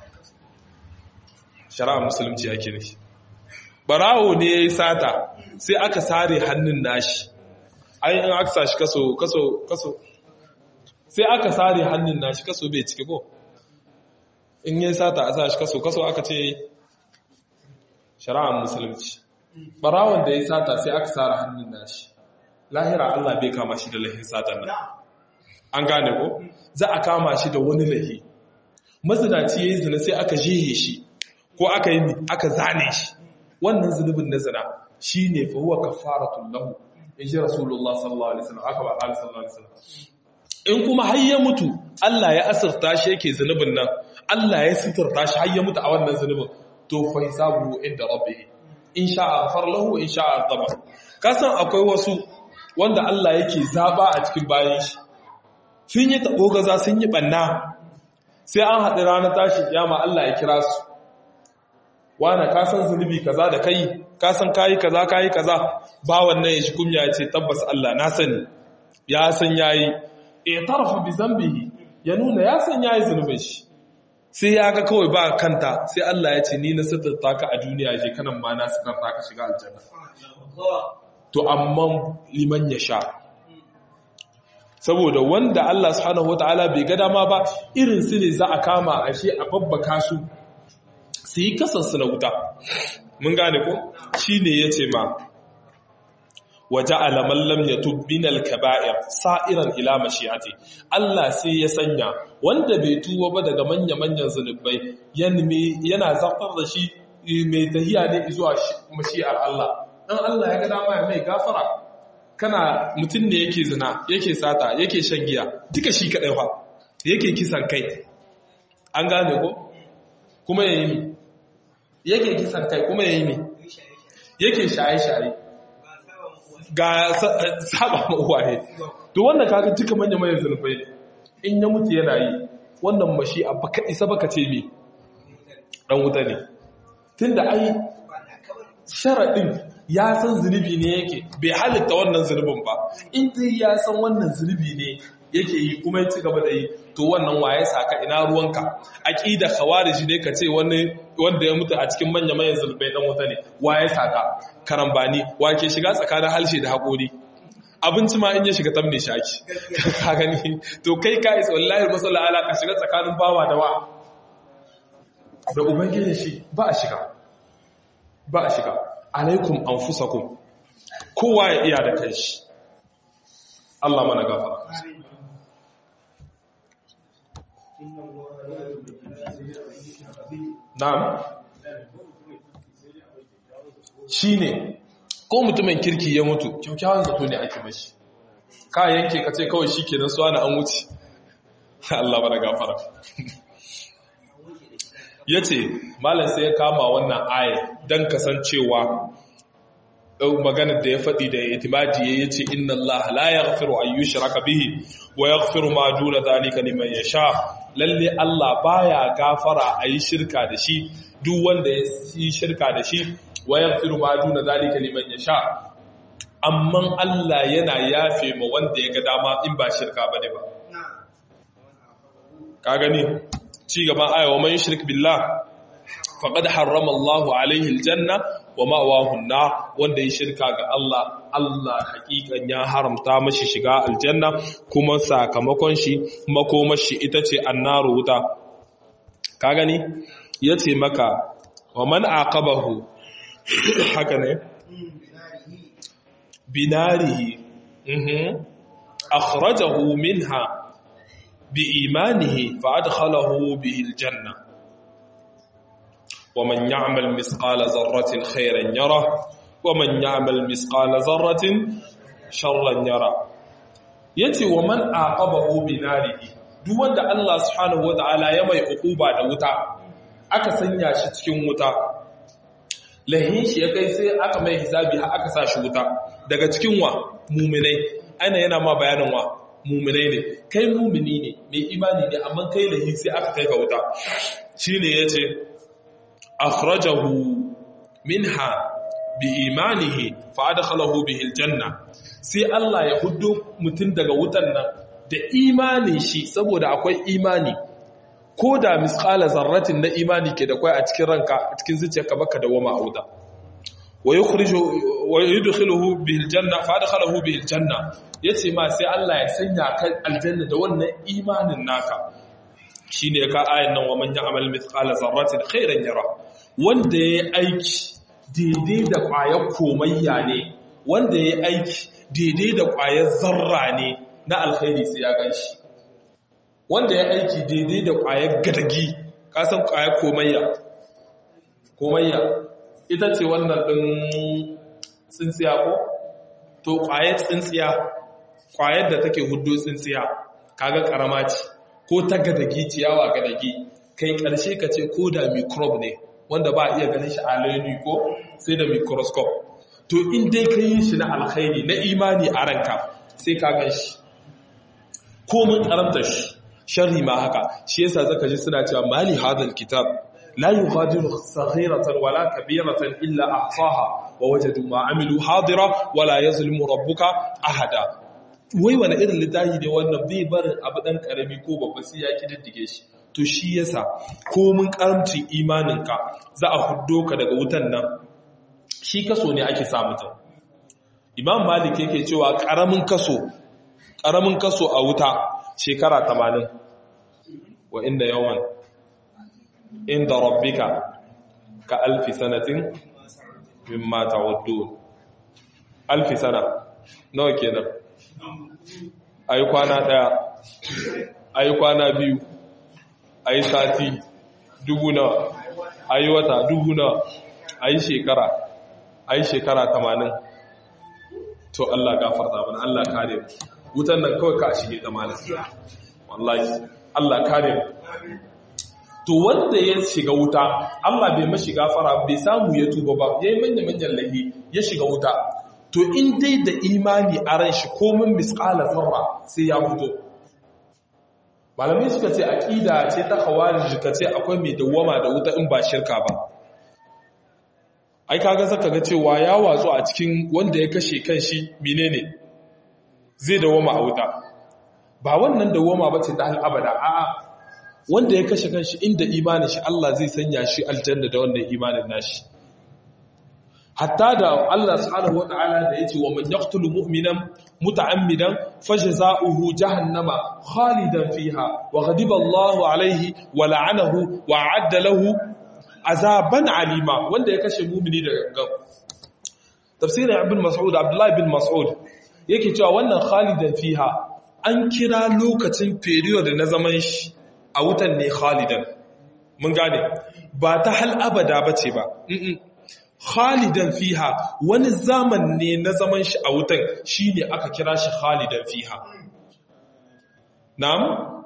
shari'a musulunci ake ne barawo ne ya yi sata sai aka sare hannun nashi ai in aka sashi kaso kaso kaso sai aka sare hannun nashi kaso bai cike ko in yi sata a sashi kaso kaso aka ce shari'ar musulunci barawon da ya sata sai aka sare hannun nashi lahira Allah bai kama shi da lahin satan nan an gane ko za a kama shi da wani lahi mazinaci ya yi zina sai aka jihe shi ko aka yi aka zane shi wannan zunubin na zina shi ne fa huwa kafaratun lahu in ji rasulullah sallallahu alaihi wasallam aka ba ali sallallahu alaihi wasallam in kuma har ya mutu Allah ya asirta shi yake zunubin nan Allah ya sitirta shi har ya mutu a wannan zunubin to fa hisabu inda rabbih in sha'a ghafar lahu in sha'a adaba kasan akwai wasu wanda Allah yake zaba a cikin bayan shi sun yi tabo gaza sun yi banna sai an haɗu ranar tashi kiyama Allah ya kira su wane ka san zunubi kaza da kai ka san kayi kaza kayi kaza ba wannan ya shi kumya ya ce tabbas Allah na sani ya san yayi e tarfa bi zambihi ya nuna ya san yayi zunubin shi sai ya ga kawai ba kanta sai Allah ya ce ni na sitarta ka a duniya je kanan ma na sitarta ka shiga aljanna to amma liman ya sha saboda wanda Allah subhanahu wataala bai ga dama ba irin su ne za a kama ashe a babbaka su su yi kasansu na wuta mun gane ko shi ne ya ce ma waje alamallam ya tubbinal kaba'ir sa'iran ila mashi'ati Allah sai ya sanya wanda bai tuwa ba daga manya-manyan zunubai yana zartar da shi mai tahiya ne zuwa mashi'ar Allah dan Allah ya ga dama ya mai gafara kana mutum ne yake zina yake sata yake shan giya duka shi kadai fa yake kisan kai an gane ko kuma yayi mi yake kisan kai kuma yayi mi yake shaye-shaye ga saba uwaye to wannan kaga duka manya manyan zulfai in ya mutu yana yi wannan mashi a baka isa baka ce me dan wuta ne tunda ai sharadin ya san zunubi ne yake bai halitta wannan zunubin ba in dai ya san wannan zunubi ne yake yi kuma ya ci gaba da yi to wannan waye saka ina ruwanka aqida khawarij ne ka ce wani wanda ya mutu a cikin manya manyan zulbai dan wuta ne waye saka karambani wake shiga tsakanin halshe da hakori abinci ma in ya shiga tamne shaki ka gani to kai ka isa wallahi masalla ala ka shiga tsakanin bawa da wa da ubangiji shi ba a shiga ba a shiga alaikum anfusakum kowa ya iya da kanshi Allah mana gafara Na'am. Shi ne, ko mutumin kirki ya mutu, kyaukyawan zato ne ake mashi. Ka yanke ka ce kawai shi ke suwa na an wuce. Allah bada gafara. Ya ce, Malam sai ya kama wannan aya don kasancewa maganar da ya faɗi da itimadi ya ce, Inna Allah la ya gafiru ayyushi raka bihi, wa ya gafiru ma duna zalika liman ya sha, lalle Allah baya gafara a yi shirka da shi duk wanda ya yi shirka da shi wa yaghfiru ma duna zalika liman yasha amma Allah yana yafe ma wanda ya ga dama in ba shirka bane ba ka gani ci gaban aya wa man yushrik billah faqad harrama Allahu alaihi aljanna wa ma'wahu an-nar wanda ya shirka ga Allah Allah hakikan ya haramta mashi shiga aljanna kuma sakamakon shi makomashi ita ce annaru wuta ka gani yace maka wa man aqabahu haka ne binarihi mhm akhrajahu minha biimanihi fa adkhalahu bihi aljanna ومن يعمل مثقال ذرة خيرا يره ومن يعمل مثقال ذرة شرا يره yace wa man aqabahu binarihi duk wanda Allah subhanahu wataala ya mai ukuba da wuta aka sanya shi cikin wuta lahin shi ya kai sai aka mai hisabi har aka sa shi wuta daga cikin wa mu'minai ana yana ma bayanin wa mu'minai ne kai mu'mini ne mai imani ne amma kai lahin sai aka kai ka wuta shine yace akhrajahu minha bi imanihi fa adkhalahu bihi aljanna sai Allah ya huddo mutum daga wutan nan da imanin shi saboda akwai imani ko da misqala zarratin na imani ke da kwai a cikin ranka a cikin zuciyarka baka da wama auda wa yukhriju wa yudkhiluhu bihi aljanna fa adkhalahu bihi aljanna yace ma sai Allah ya sanya ka aljanna da wannan imanin naka shine ka ayan nan wa man ya'mal mithqala zarratin khairan yara wanda yayi aiki daidai da ƙwayar komayya ne wanda yayi aiki daidai da ƙwayar zarra ne na alkhairi sai ya ganshi wanda ya aiki daidai da ƙwayar gadagi kasan ƙwayar komayya komayya ita ce wannan ɗin tsintsiya ko to ƙwayar tsintsiya ƙwayar da take hudu tsintsiya kaga ƙarama ce ko ta gadagi ciyawa gadagi kai ƙarshe ka ce ko da microbe ne wanda ba a iya ganin shi a laini ko sai da microscope to in dai ka yi shi na alkhairi na imani a ranka sai ka gan shi ko mun karamta shi sharri ma haka shi yasa zaka ji suna cewa mali hadal kitab la yughadiru saghiratan wala kabiratan illa ahsaha wa wajadu ma amilu hadira wala yazlimu rabbuka ahada wai wani irin littafi ne wannan bai barin abu dan karami ko babba sai ya kididdige shi to shi yasa ko mun karamcin imaninka za a huddo ka daga wutan nan shi kaso ne ake sa mutum imam malik yake cewa karamin kaso karamin kaso a wuta shekara 80 wa inda yawan inda rabbika ka alfi sanatin mimma ta'uddun alfi sana nawa kenan ayi kwana daya ayi kwana biyu ayi sati dubu nawa ayi wata dubu nawa ayi shekara ayi shekara 80 to Allah gafarta mana Allah kare mu wutan nan kawai ka shige ta malam wallahi Allah kare mu to wanda ya shiga wuta Allah bai mashi gafara bai samu ya tuba ba yayi manya manyan lahi ya shiga wuta to in dai da imani a ran shi komin misqala zarra sai ya fito malamai suka ce aqida ce ta khawarij ka ce akwai mai dawama da wuta in ba shirka ba ai kaga zaka ga cewa ya watsu a cikin wanda ya kashe kanshi menene zai dawama a wuta ba wannan dawama bace ta hal abada a'a wanda ya kashe kanshi inda imanin shi Allah zai sanya shi aljanna da wannan imanin nashi hatta da Allah subhanahu wataala da yace wa man yaqtulu mu'minan muta'ammidan fajza'uhu jahannama khalidan fiha wa ghadiba Allahu alayhi wa la'anahu wa 'adda lahu azaban alima wanda ya kashe mu'mini da gangan tafsirin ibn mas'ud abdullahi bin mas'ud yake cewa wannan khalidan fiha an kira lokacin period na zaman shi a wutan ne khalidan mun gane ba ta hal abada bace ba khalidan fiha wani zaman ne na zaman shi a wutan shine aka kira shi khalidan fiha na'am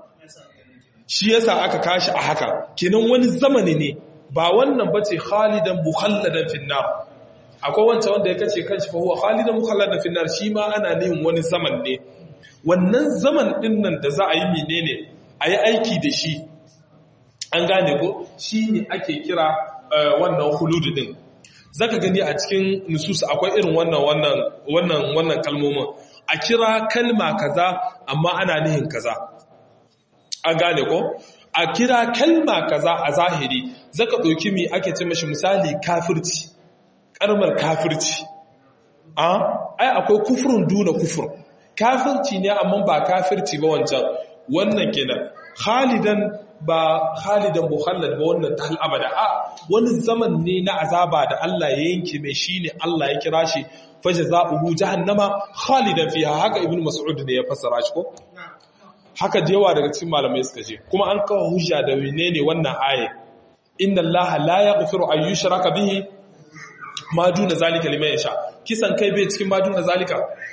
shi yasa aka kashi a haka kenan wani zamani ne ba wannan bace khalidan mukhalladan finnar akwai wancan wanda ya kace kanshi fa huwa khalidan mukhalladan finnar shi ma ana neman wani zaman ne wannan zaman din nan da za a yi menene a yi aiki da shi an gane ko shi ne ake kira wannan huludu din zaka gani a cikin nusus akwai irin wannan wannan wannan wannan kalmomin a kira kalma kaza amma ana nihin kaza an gane ko a kira kalma kaza a zahiri zaka ɗauki mi ake ce mashi misali kafirci karmar kafirci a ai akwai kufurin duna kufur kafirci ne amma ba kafirci ba wancan wannan kenan khalidan ba khalidan mukhallad ba wannan ta abada a wani zaman ne na azaba da Allah ya yanke mai shine Allah ya kira shi fajza'uhu jahannama khalidan fiha haka ibnu mas'ud ne ya fassara shi ko haka da yawa daga cikin malamai suka ce kuma an kawo hujja da menene wannan aya inna allaha la yaghfiru an yushraka bihi ma duna zalika liman yasha kisan kai bai cikin ma duna zalika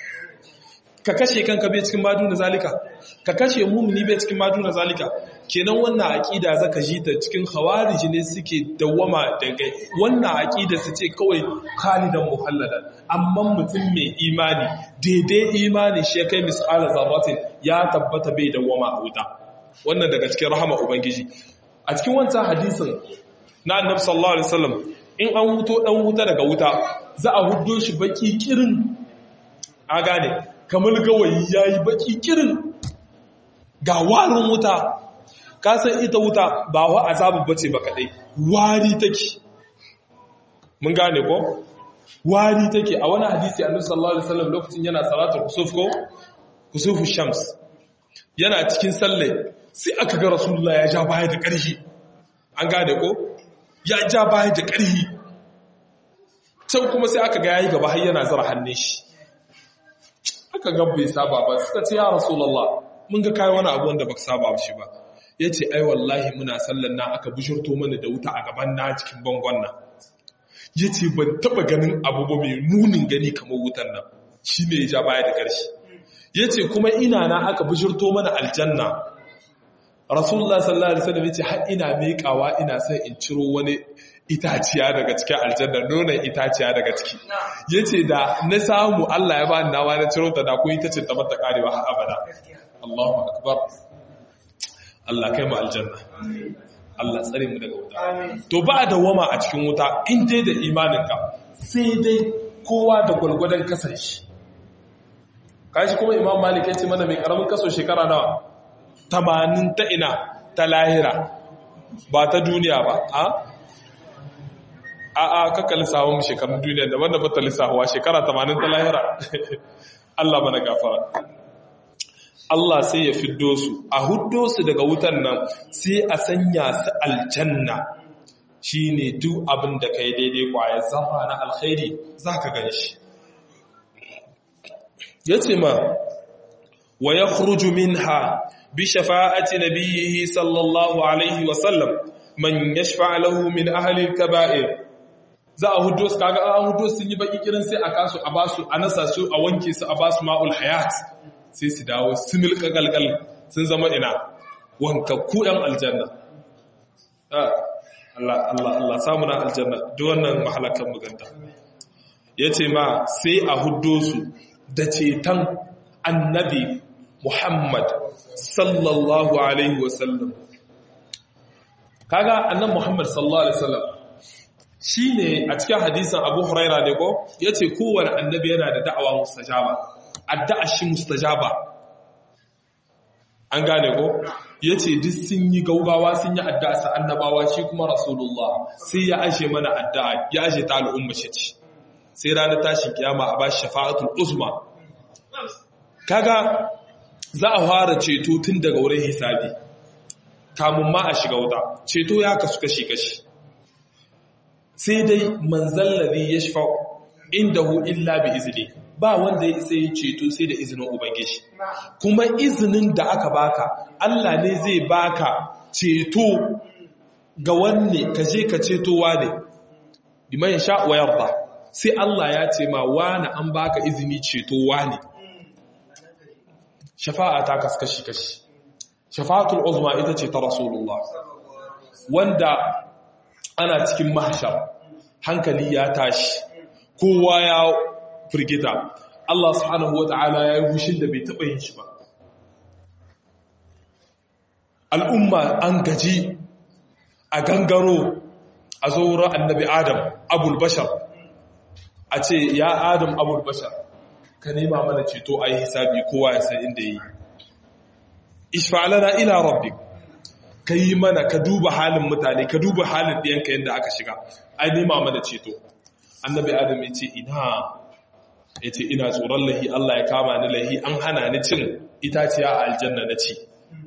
ka kashe kanka bai cikin ma duna zalika ka kashe mumini bai cikin ma duna zalika kenan wannan aqida zaka ji ta cikin khawarij ne suke dawama daga wannan aqida su ce kawai khalidan muhalladan amma mutum mai imani daidai imani shi kai misala zarratin ya tabbata bai dawama a wuta wannan daga cikin rahama ubangiji a cikin wancan hadisin na annabi sallallahu alaihi wasallam in an wuto dan wuta daga wuta za a huddo shi baki kirin a gane kamar gawayi yayi baki kirin ga warin wuta ka san ita wuta ba wa azabu bace ba kadai wari take mun gane ko wari take a wani hadisi annabi sallallahu alaihi wasallam lokacin yana salatul kusuf ko kusufu shams yana cikin salle sai aka ga rasulullah ya ja baya da ƙarfi an gane ko ya ja baya da ƙarfi can kuma sai aka ga yayi gaba har yana zara hannun shi aka ga bai saba ba suka ce ya rasulullah mun ga kai wani abu wanda baka saba shi ba yace ai wallahi muna sallan nan aka bishirto mana da wuta a gaban na cikin bangon nan yace ban taba ganin abu ba mai munin gani kamar wutan nan shine ya ja baya da ƙarfi yace kuma ina na aka bishirto mana aljanna rasulullah sallallahu alaihi wasallam yace har ina miƙawa ina son in ciro wani itaciya daga cikin aljanna nonon itaciya daga ciki yace da na samu Allah ya bani nawa na ciro ta da ko ita ce ta mata karewa har abada Allahu akbar Allah kai mu aljanna Allah tsare mu daga wuta to ba da wama a cikin wuta in dai da imaninka sai dai kowa da gwalgwadon kasar shi kashi kuma imam malik ya ce mana mai karamin kaso shekara nawa tamanin ta ina ta lahira ba ta duniya ba a a a kakka lissafin shekarun duniya da wanda bata lissafawa shekara tamanin ta lahira Allah mana gafara Allah sai ya fiddo su a huddo su daga wutan nan sai a sanya su aljanna shine duk abin da kai daidai kwaya zama na alkhairi zaka gan shi yace ma wa yakhruju minha bi shafa'ati nabiyhi sallallahu alaihi wa sallam man yashfa' lahu min ahli al-kaba'ir za a hudo su kaga an hudo sun yi baki kirin sai a kasu a basu a nasa su a wanke su a basu ma'ul hayat sai su dawo simil kagalgal sun zama ina wankakku yan aljanna Allah Allah Allah samu na aljanna duk wannan mahalakan muganta yace ma sai a hudo su da ceton annabi Muhammad sallallahu alaihi wasallam kaga annabi Muhammad sallallahu alaihi wasallam shine a cikin hadisin Abu Huraira ne ko yace kowanne annabi yana da da'awa mustajaba addu'a shi mustajaba an gane ko yace duk sun yi gaugawa sun yi addu'a sa annabawa shi kuma rasulullah sai ya ashe mana addu'a ya ashe ta al'umma shi ce sai ranar tashin kiyama a ba shafa'atul uzma kaga za a fara ceto tun daga wurin hisabi kamun ma a shiga wuta ceto ya kasu kashi-kashi sai dai manzan lari ya shafa inda hu illa bi izini ba wanda ya isa yi ceto sai da izinin ubangiji kuma izinin da aka baka Allah ne zai baka ceto ga wanne ka je ka cetowa ne biman sha wa yarda sai Allah ya ce ma wani an baka izini ceto wani shafa'a ta kaskashi kashi shafa'atul uzma ita ce ta rasulullah wanda ana cikin mahshar hankali ya tashi kowa ya firgita Allah subhanahu wata'ala ya yi hushin da bai taɓa yin shi ba al'umma an gaji a gangaro a zo wurin annabi adam abul bashar a ce ya adam abul bashar ka nema mana ceto a yi hisabi kowa ya san inda yi ishfa'alana ila rabbi ka yi mana ka duba halin mutane ka duba halin ɗiyanka yadda aka shiga a nema mana ceto annabi adam ya ce ina ya ce ina tsoron lahi Allah ya kama ni lahi an hana ni cin itaciya a aljanna na ci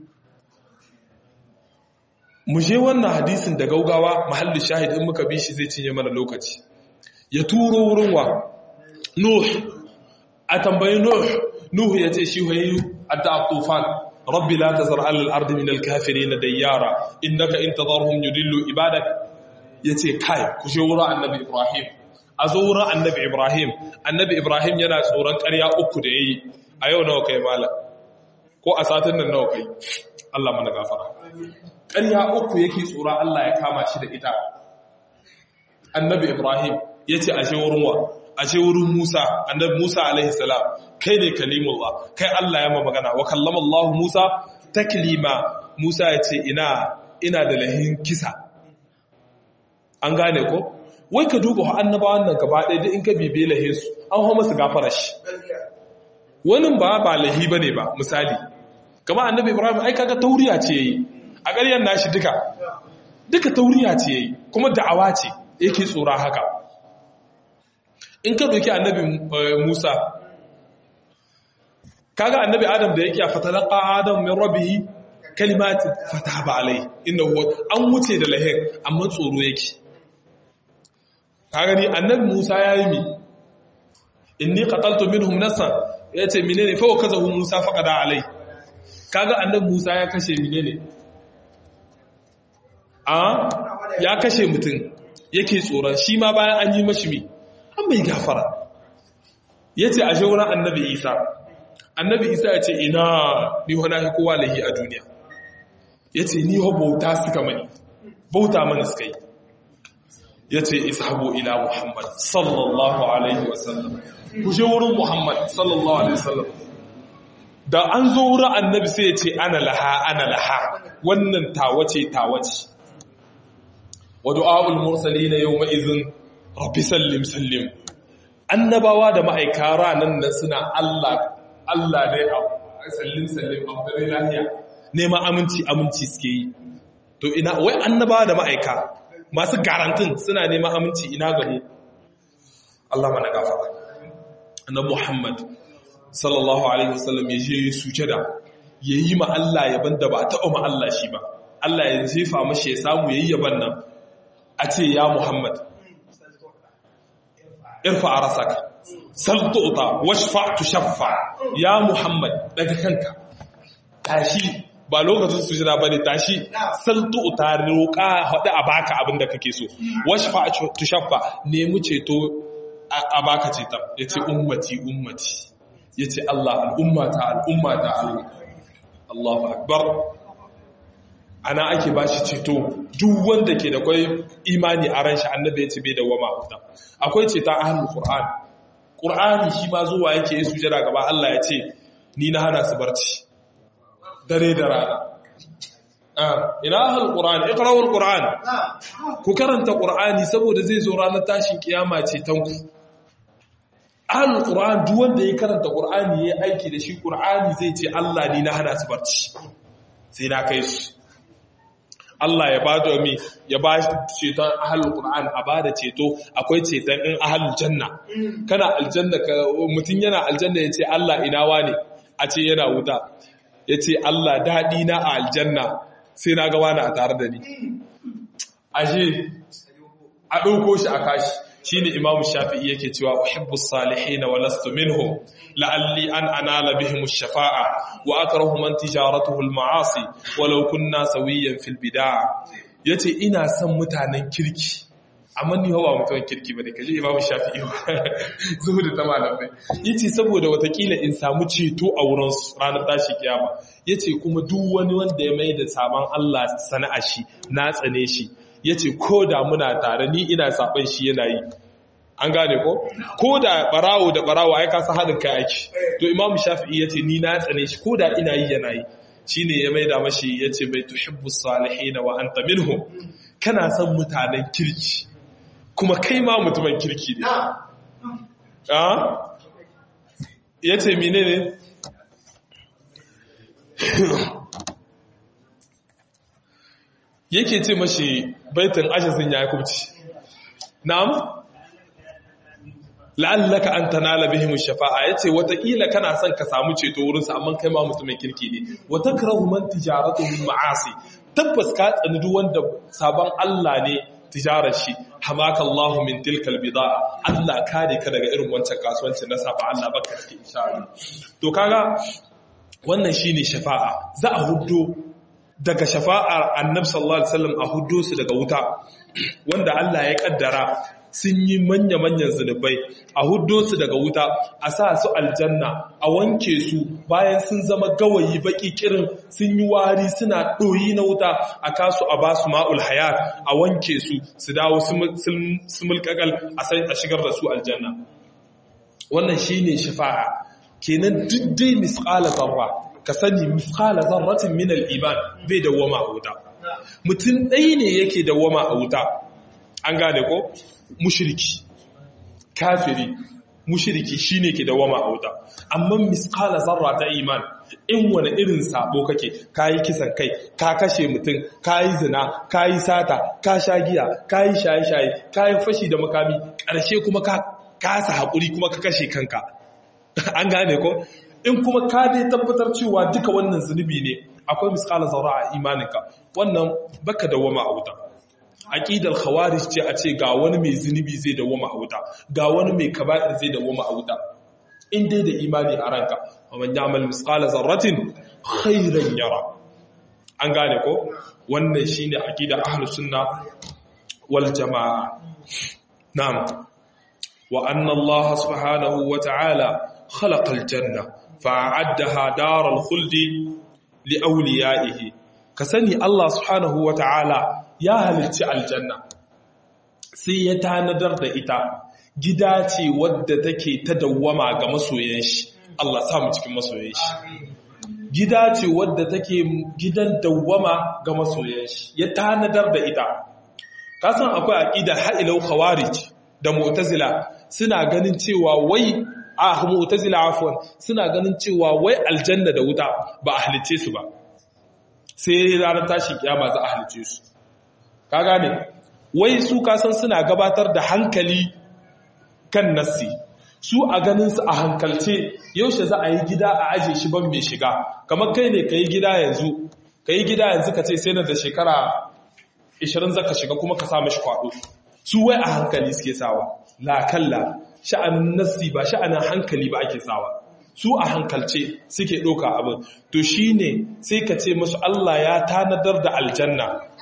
mu je wannan hadisin da gaugawa mahallin shahid in muka bi shi zai cinye mana lokaci ya turo wurin wa nuh a tambayi nuh nuh ya ce shi wayi adda tufan rabbi la tazar ala al-ardi min al-kafirin dayyara innaka in tadarhum yudillu ibadak yace kai ku je wurin annabi ibrahim a zo wurin annabi ibrahim annabi ibrahim yana tsoron ƙarya uku da yayi a yau nawa kai malam ko a satin nan nawa kai Allah mana gafara ƙarya uku yake tsoron Allah ya kama shi da ita annabi ibrahim yace ashe wurin wa ashe wurin Musa annabi Musa alaihi salam kai ne kalimullah kai Allah ya ma magana wa kallama Allah Musa taklima Musa ya ce ina ina da lahin kisa an gane ko wai ka duba annabawan nan gaba ɗaya da in ka bibe lahe su an hau masu gafara shi wani ba ba lahi ba ne ba misali kama annabi ibrahim ai kaga tauriya ce yayi a ƙaryar nashi duka duka tauriya ce yayi kuma da'awa ce yake tsora haka in ka doki annabi musa kaga annabi adam da yake a fatalaqa adam min rabbihi kalimatin fataba alai innahu an wuce da lahin amma tsoro yake ka gani annabi Musa yayi mi inni qataltu minhum nafsan yace menene fa kazahu Musa faqada alai kaga annabi Musa ya kashe menene a ya kashe mutum yake tsoron shi ma bayan an yi mashi mi an mai gafara yace a shauran annabi Isa annabi Isa ya ce ina ni wani kowa lahi a duniya yace ni ho bauta suka mani bauta mana suka yi ya ce ishabu ila Muhammad sallallahu Alaihi wasallam ku je wurin Muhammad sallallahu Alaihi wasallam da an zo wurin annabi sai ya ce ana laha ana laha wannan tawace tawace wa du'a'ul mursalina yawma idhin rabbi sallim sallim annabawa da ma'aika ranan nan suna Allah Allah ne a sallim sallim a lafiya neman aminci aminci suke yi to ina wai annabawa da ma'aika masu garantin suna neman aminci ina gamu Allah mana gafara na Muhammad sallallahu alaihi wasallam ya je ya sujada ya yi ma Allah yaban da ba taɓa ma Allah shi ba Allah ya jefa mashi ya samu ya yi yaban nan a ce ya Muhammad irfa a rasaka saltuta washfa tushaffa ya Muhammad daga kanka tashi ba lokacin sujada ba ne tashi saltu ta roƙa haɗu a baka abin da kake so washfa tushaffa nemi ceto a baka ceton ya ce ummati ummati ya ce Allah al'ummata al'ummata Allahu akbar ana ake ba shi ceto duk wanda ke da kwai imani a ran shi annabi ya ce bai da wama huta akwai ceton ahlul qur'an qur'ani shi ma zuwa yake yi sujada gaba Allah ya ce ni na hana su barci dare da rana ina ahal qur'an iqra'ul qur'an ku karanta qur'ani saboda zai zo ranar tashin kiyama ce tanku ahal qur'an duk wanda ya karanta qur'ani yayi aiki da shi qur'ani zai ce Allah ni na hana su barci sai na kai su Allah ya bada mi ya ba ceton ahalul qur'an a bada ceto akwai ceton in ahalul janna kana aljanna ka mutun yana aljanna yace Allah ina wane a ce yana wuta ya ce Allah daɗi na a aljanna sai na ga wani a tare da ni ashe a ɗauko shi a kashi shi ne imamu shafi'i yake cewa uhibbu salihina wa lastu minhum la'alli an anala bihim shafa'a wa akrahu man tijaratuhu al-ma'asi walau kunna sawiyan fil bid'a yace ina son mutanen kirki amma ni ba mutumin kirki bane kaje imamu shafi'i zuhudu ta malamai yace saboda watakila in samu ceto a wurin ranar tashi kiyama yace kuma duk wani wanda ya mai da sabon Allah sana'a shi na tsane shi yace ko da muna tare ni ina saban shi yana yi an gane ko ko da barawo da barawo ai ka san hadin kai aiki to imamu shafi'i yace ni na tsane shi ko da ina yi yana yi shine ya mai da mashi yace bai tuhibbu salihin wa anta minhum kana son mutanen kirki kuma kai ma mutumin kirki ne ya ce mine ne yake ce mashi baitin ajizin ya kubci na'am la'allaka an tanala bihim shafa'a yace watakila kana son ka samu ceto wurin sa amma kai ma mutumin kirki ne wa takrahu man tijaratuhu ma'asi tabbas ka tsani duk wanda sabon Allah ne tijarar shi hamaka Allah min tilkal bida'a Allah kare ka daga irin wancan kasuwanci na saba Allah baka cikin insha Allah to kaga wannan shine shafa'a za a huddo daga shafa'ar Annabi sallallahu alaihi wasallam a huddo su daga wuta wanda Allah ya kaddara sun yi manya-manyan zunubai a huddo su daga wuta a sa su aljanna a wanke su bayan sun zama gawayi baki kirin sun yi wari suna ɗoyi na wuta a kasu a ba su ma'ul hayat a wanke su su dawo su mulkakal a shigar da su aljanna wannan shi ne shafa'a kenan duk dai misƙala zarra ka sani misƙala zarratin min iman bai dawwama a wuta mutum ɗaya ne yake dawwama a wuta an gane ko mushriki kafiri mushriki shine ke dawama a wuta amma misqala zarra ta iman in wani irin sabo kake kayi kisan kai ka kashe mutum kayi zina kayi sata ka sha giya kayi shaye-shaye kayi fashi da makami ƙarshe kuma ka kasa haƙuri kuma ka kashe kanka an gane ko in kuma ka dai tabbatar cewa duka wannan zunubi ne akwai misqala zarra a imaninka wannan baka dawama a wuta aqidar khawarij ce a ce ga wani mai zunubi zai dawoma a wuta ga wani mai kaba'ir zai dawoma a wuta in dai da imani a ranka man ya'mal misqala zarratin khairan yara an gane ko wannan shine aqidar ahlus sunna wal jamaa na'am wa anna Allah subhanahu wa ta'ala khalaqa al-janna fa'addaha daral khuldi li awliyaihi ka sani Allah subhanahu wa ta'ala ya halicci aljanna sai ya tanadar da ita gida ce wadda take ta dawwama ga masoyan shi Allah samu cikin masoyan shi gida ce wadda take gidan dawwama ga masoyan shi ya tanadar da ita kasan akwai aqida ha'ilau khawarij da mu'tazila suna ganin cewa wai a mu'tazila afwan suna ganin cewa wai aljanna da wuta ba a halice su ba sai ranar tashi kiyama za a halice su ka gane wai su kasan suna gabatar da hankali kan nassi su a ganin su a hankalce yaushe za a yi gida a aje shi ban mai shiga kamar kai ne ka yi gida yanzu ka yi gida yanzu ka ce sai na da shekara 20 zaka shiga kuma ka sa mashi kwado su wai a hankali suke sawa la kalla sha'anin nassi ba sha'anin hankali ba ake sawa su a hankalce suke ɗauka abin to shine sai ka ce musu Allah ya tanadar da aljanna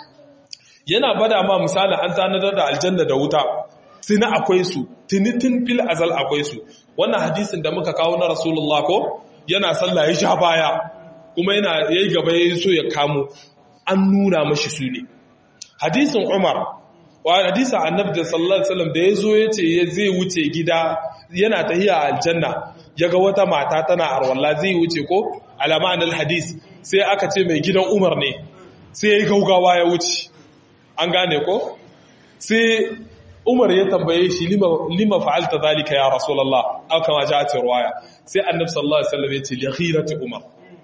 yana bada ma misali an tanadar da aljanna da wuta tuni akwai su tuni tun fil azal akwai su wannan hadisin da muka kawo na rasulullah ko yana sallah ya sha baya kuma yana yayi gaba yayi so ya kamo an nuna mashi su ne hadisin umar wa hadisin annabi da sallallahu alaihi wasallam da yazo yace ya zai wuce gida yana tahiya aljanna yaga wata mata tana arwalla zai wuce ko alama anal hadis sai aka ce mai gidan umar ne sai ya gaugawa ya wuce an gane ko sai umar ya tambaye shi lima fa'alta zalika ya rasulullah aka ma ja ta ruwaya sai annabi sallallahu alaihi wasallam ya ce li ghirati umar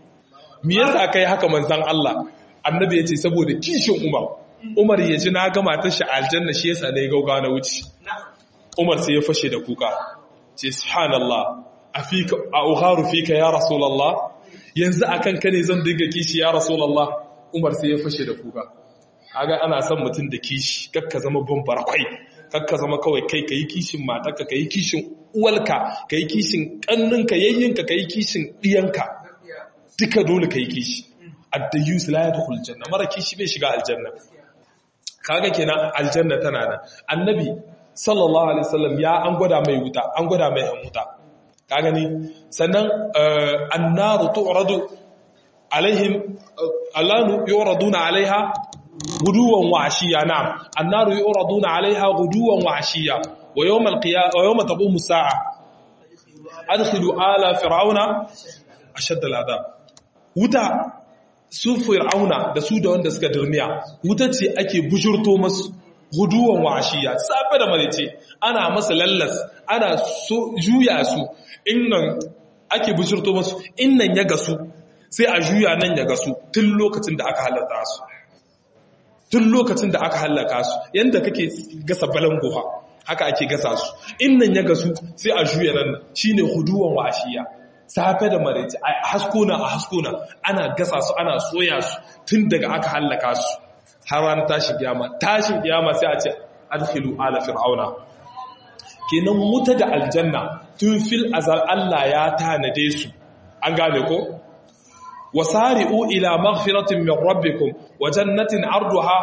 me yasa kai haka manzon Allah annabi ya ce saboda kishin umar umar ya ji na gama ta shi aljanna shi yasa ne gauga na wuce umar sai ya fashe da kuka ce subhanallah afika a uharu fika ya rasulullah yanzu akan ka ne zan dinga kishi ya rasulullah umar sai ya fashe da kuka kaga ana son mutum da kishi kakka zama bambara kwai kakka zama kawai kai kayi kishin matarka kayi kishin uwalka kayi kishin kanninka yayyinka kayi kishin diyanka duka dole kayi kishi addayus la yadkhul janna mara kishi bai shiga aljanna kaga kenan aljanna tana nan annabi sallallahu alaihi wasallam ya an gwada mai wuta an gwada mai an wuta ka gani sannan annaru tu'radu alaihim allanu yuraduna alaiha guduwan wa ashiya na'am annaru yuraduna alaiha guduwan wa ashiya wa yawm alqiyamah wa yawm taqumu as-sa'a adkhilu ala fir'auna ashadda al'adab wuta su fir'auna da su da wanda suka dirmiya wuta ce ake bujurto masu guduwan wa ashiya safe da marice ana masa lallas ana so juya su innan ake bujurto masu innan ya gasu sai a juya nan ya gasu tun lokacin da aka halatta su tun lokacin da aka hallaka su yadda kake gasa balangoha haka ake gasa su innan ya gasu sai a juya nan shine huduwan washiya safe da maraice a haskona a haskona ana gasa su ana soya su tun daga aka hallaka su har ranar tashin kiyama tashin kiyama sai a ce adkhilu ala fir'auna kenan wuta da aljanna tun fil azal Allah ya tanade su an gane ko wasari'u ila maghfiratin min rabbikum wa jannatin arduha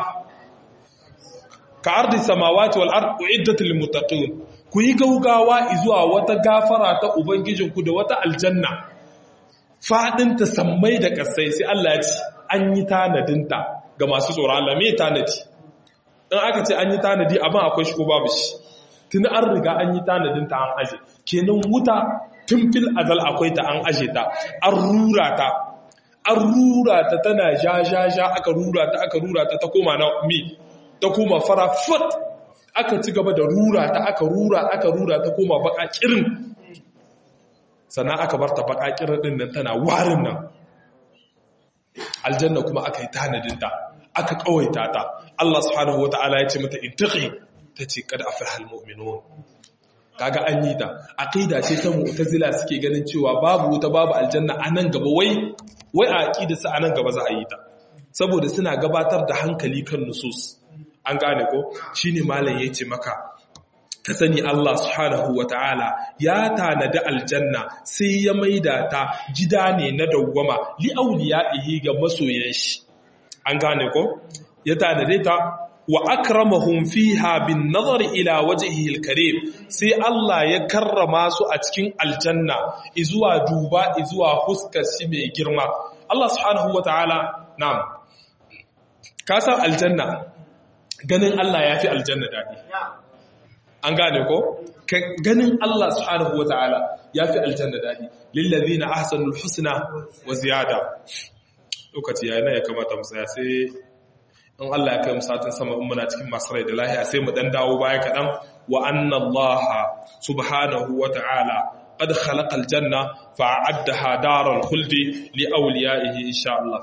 ka ardi samawati wal ard uiddat lil muttaqin ku yi gaugawa zuwa wata gafara ta ubangijinku da wata aljanna fadin ta sammai da kasai sai Allah ya ce an yi tanadinta ga masu tsoron Allah me tanadi in aka ce an yi tanadi abin akwai shi ko babu shi tun an riga an yi tanadinta an aje kenan wuta tun fil azal akwai ta an aje ta an rura ta an rura ta tana ja ja ja aka rura ta aka rura ta ta koma na mi ta koma fara fat aka ci gaba da rura ta aka rura aka rura ta koma baka kirin sannan aka bar ta baka kirin din nan tana warin nan aljanna kuma aka yi tanadinta aka kawaita ta Allah subhanahu wataala ya ce mata intaqi tace kad aflahal mu'minun kaga an yi ta aqida ce ta mu'tazila suke ganin cewa babu wuta babu aljanna anan gaba wai wai a aqida su anan gaba za a yi ta saboda suna gabatar da hankali kan nusus an gane ko shine malam yace maka ka sani Allah subhanahu wataala ya tanada aljanna sai ya maida ta gida ne na dawwama li awliyaihi ga masoyan shi an gane ko ya tanade ta wa akramahum fiha bin nazar ila wajhihi alkarim sai Allah ya karrama su a cikin aljanna izuwa duba izuwa huskar shi mai girma Allah subhanahu wataala na'am ka san aljanna ganin Allah yafi aljanna dadi an gane ko ganin Allah subhanahu wataala yafi aljanna dadi lillazina ahsanul husna wa ziyada lokaci yayin ya kamata mu tsaya sai in Allah ya kai mu satin sama in muna cikin masu rai da lahiya sai mu dan dawo baya kaɗan wa anna Allah subhanahu wa ta'ala qad khalaqa aljanna fa'addaha daral khuldi li awliyaihi insha Allah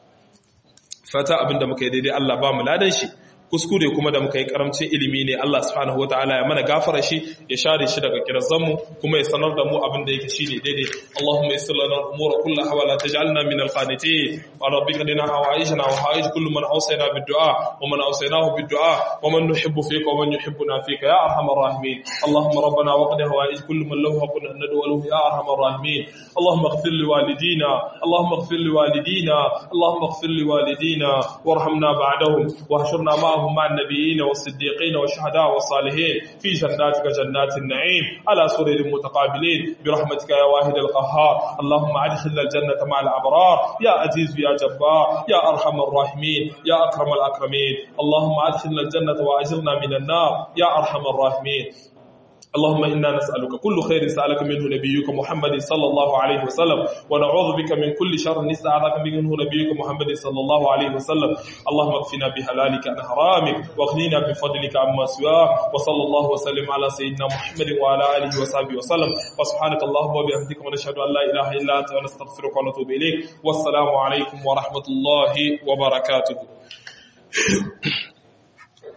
fata abinda muka yi daidai Allah ba mu ladan shi kuskure kuma da muka yi karamcin ilimi ne Allah subhanahu wataala ya mana gafara shi ya share shi daga kirazan mu kuma ya sanar da mu abin da yake shine daidai Allahumma yassir lana al-umura kullaha wa la taj'alna min al-qanitin wa rabbika lana hawaijana wa hawaij kullu man awsayna bid-du'a wa man awsaynahu bid-du'a wa man nuhibbu fika wa man yuhibbuna fika ya arhamar rahimin Allahumma rabbana waqdi hawaij kullu man lahu haqqun an nad'u lahu ya arhamar rahimin Allahumma ighfir li walidina Allahumma ighfir li walidina Allahumma ighfir li walidina warhamna ba'dahum واحشرنا معهم مع النبيين والصديقين والشهداء والصالحين في جناتك جنات النعيم على سرر متقابلين برحمتك يا واحد القهار اللهم ادخلنا الجنة مع الأبرار يا عزيز يا جبار يا أرحم الراحمين يا أكرم الأكرمين اللهم ادخلنا الجنة وأجرنا من النار يا أرحم الراحمين اللهم إنا نسألك كل خير سألك منه نبيك محمد صلى الله عليه وسلم ونعوذ بك من كل شر نستعاذك منه نبيك محمد صلى الله عليه وسلم اللهم اكفنا بحلالك عن حرامك واغننا بفضلك عما سواك وصلى الله وسلم على سيدنا محمد وعلى آله وصحبه وسلم وسبحانك اللهم وبحمدك ونشهد أن لا إله إلا أنت ونستغفرك ونتوب إليك والسلام عليكم ورحمة الله وبركاته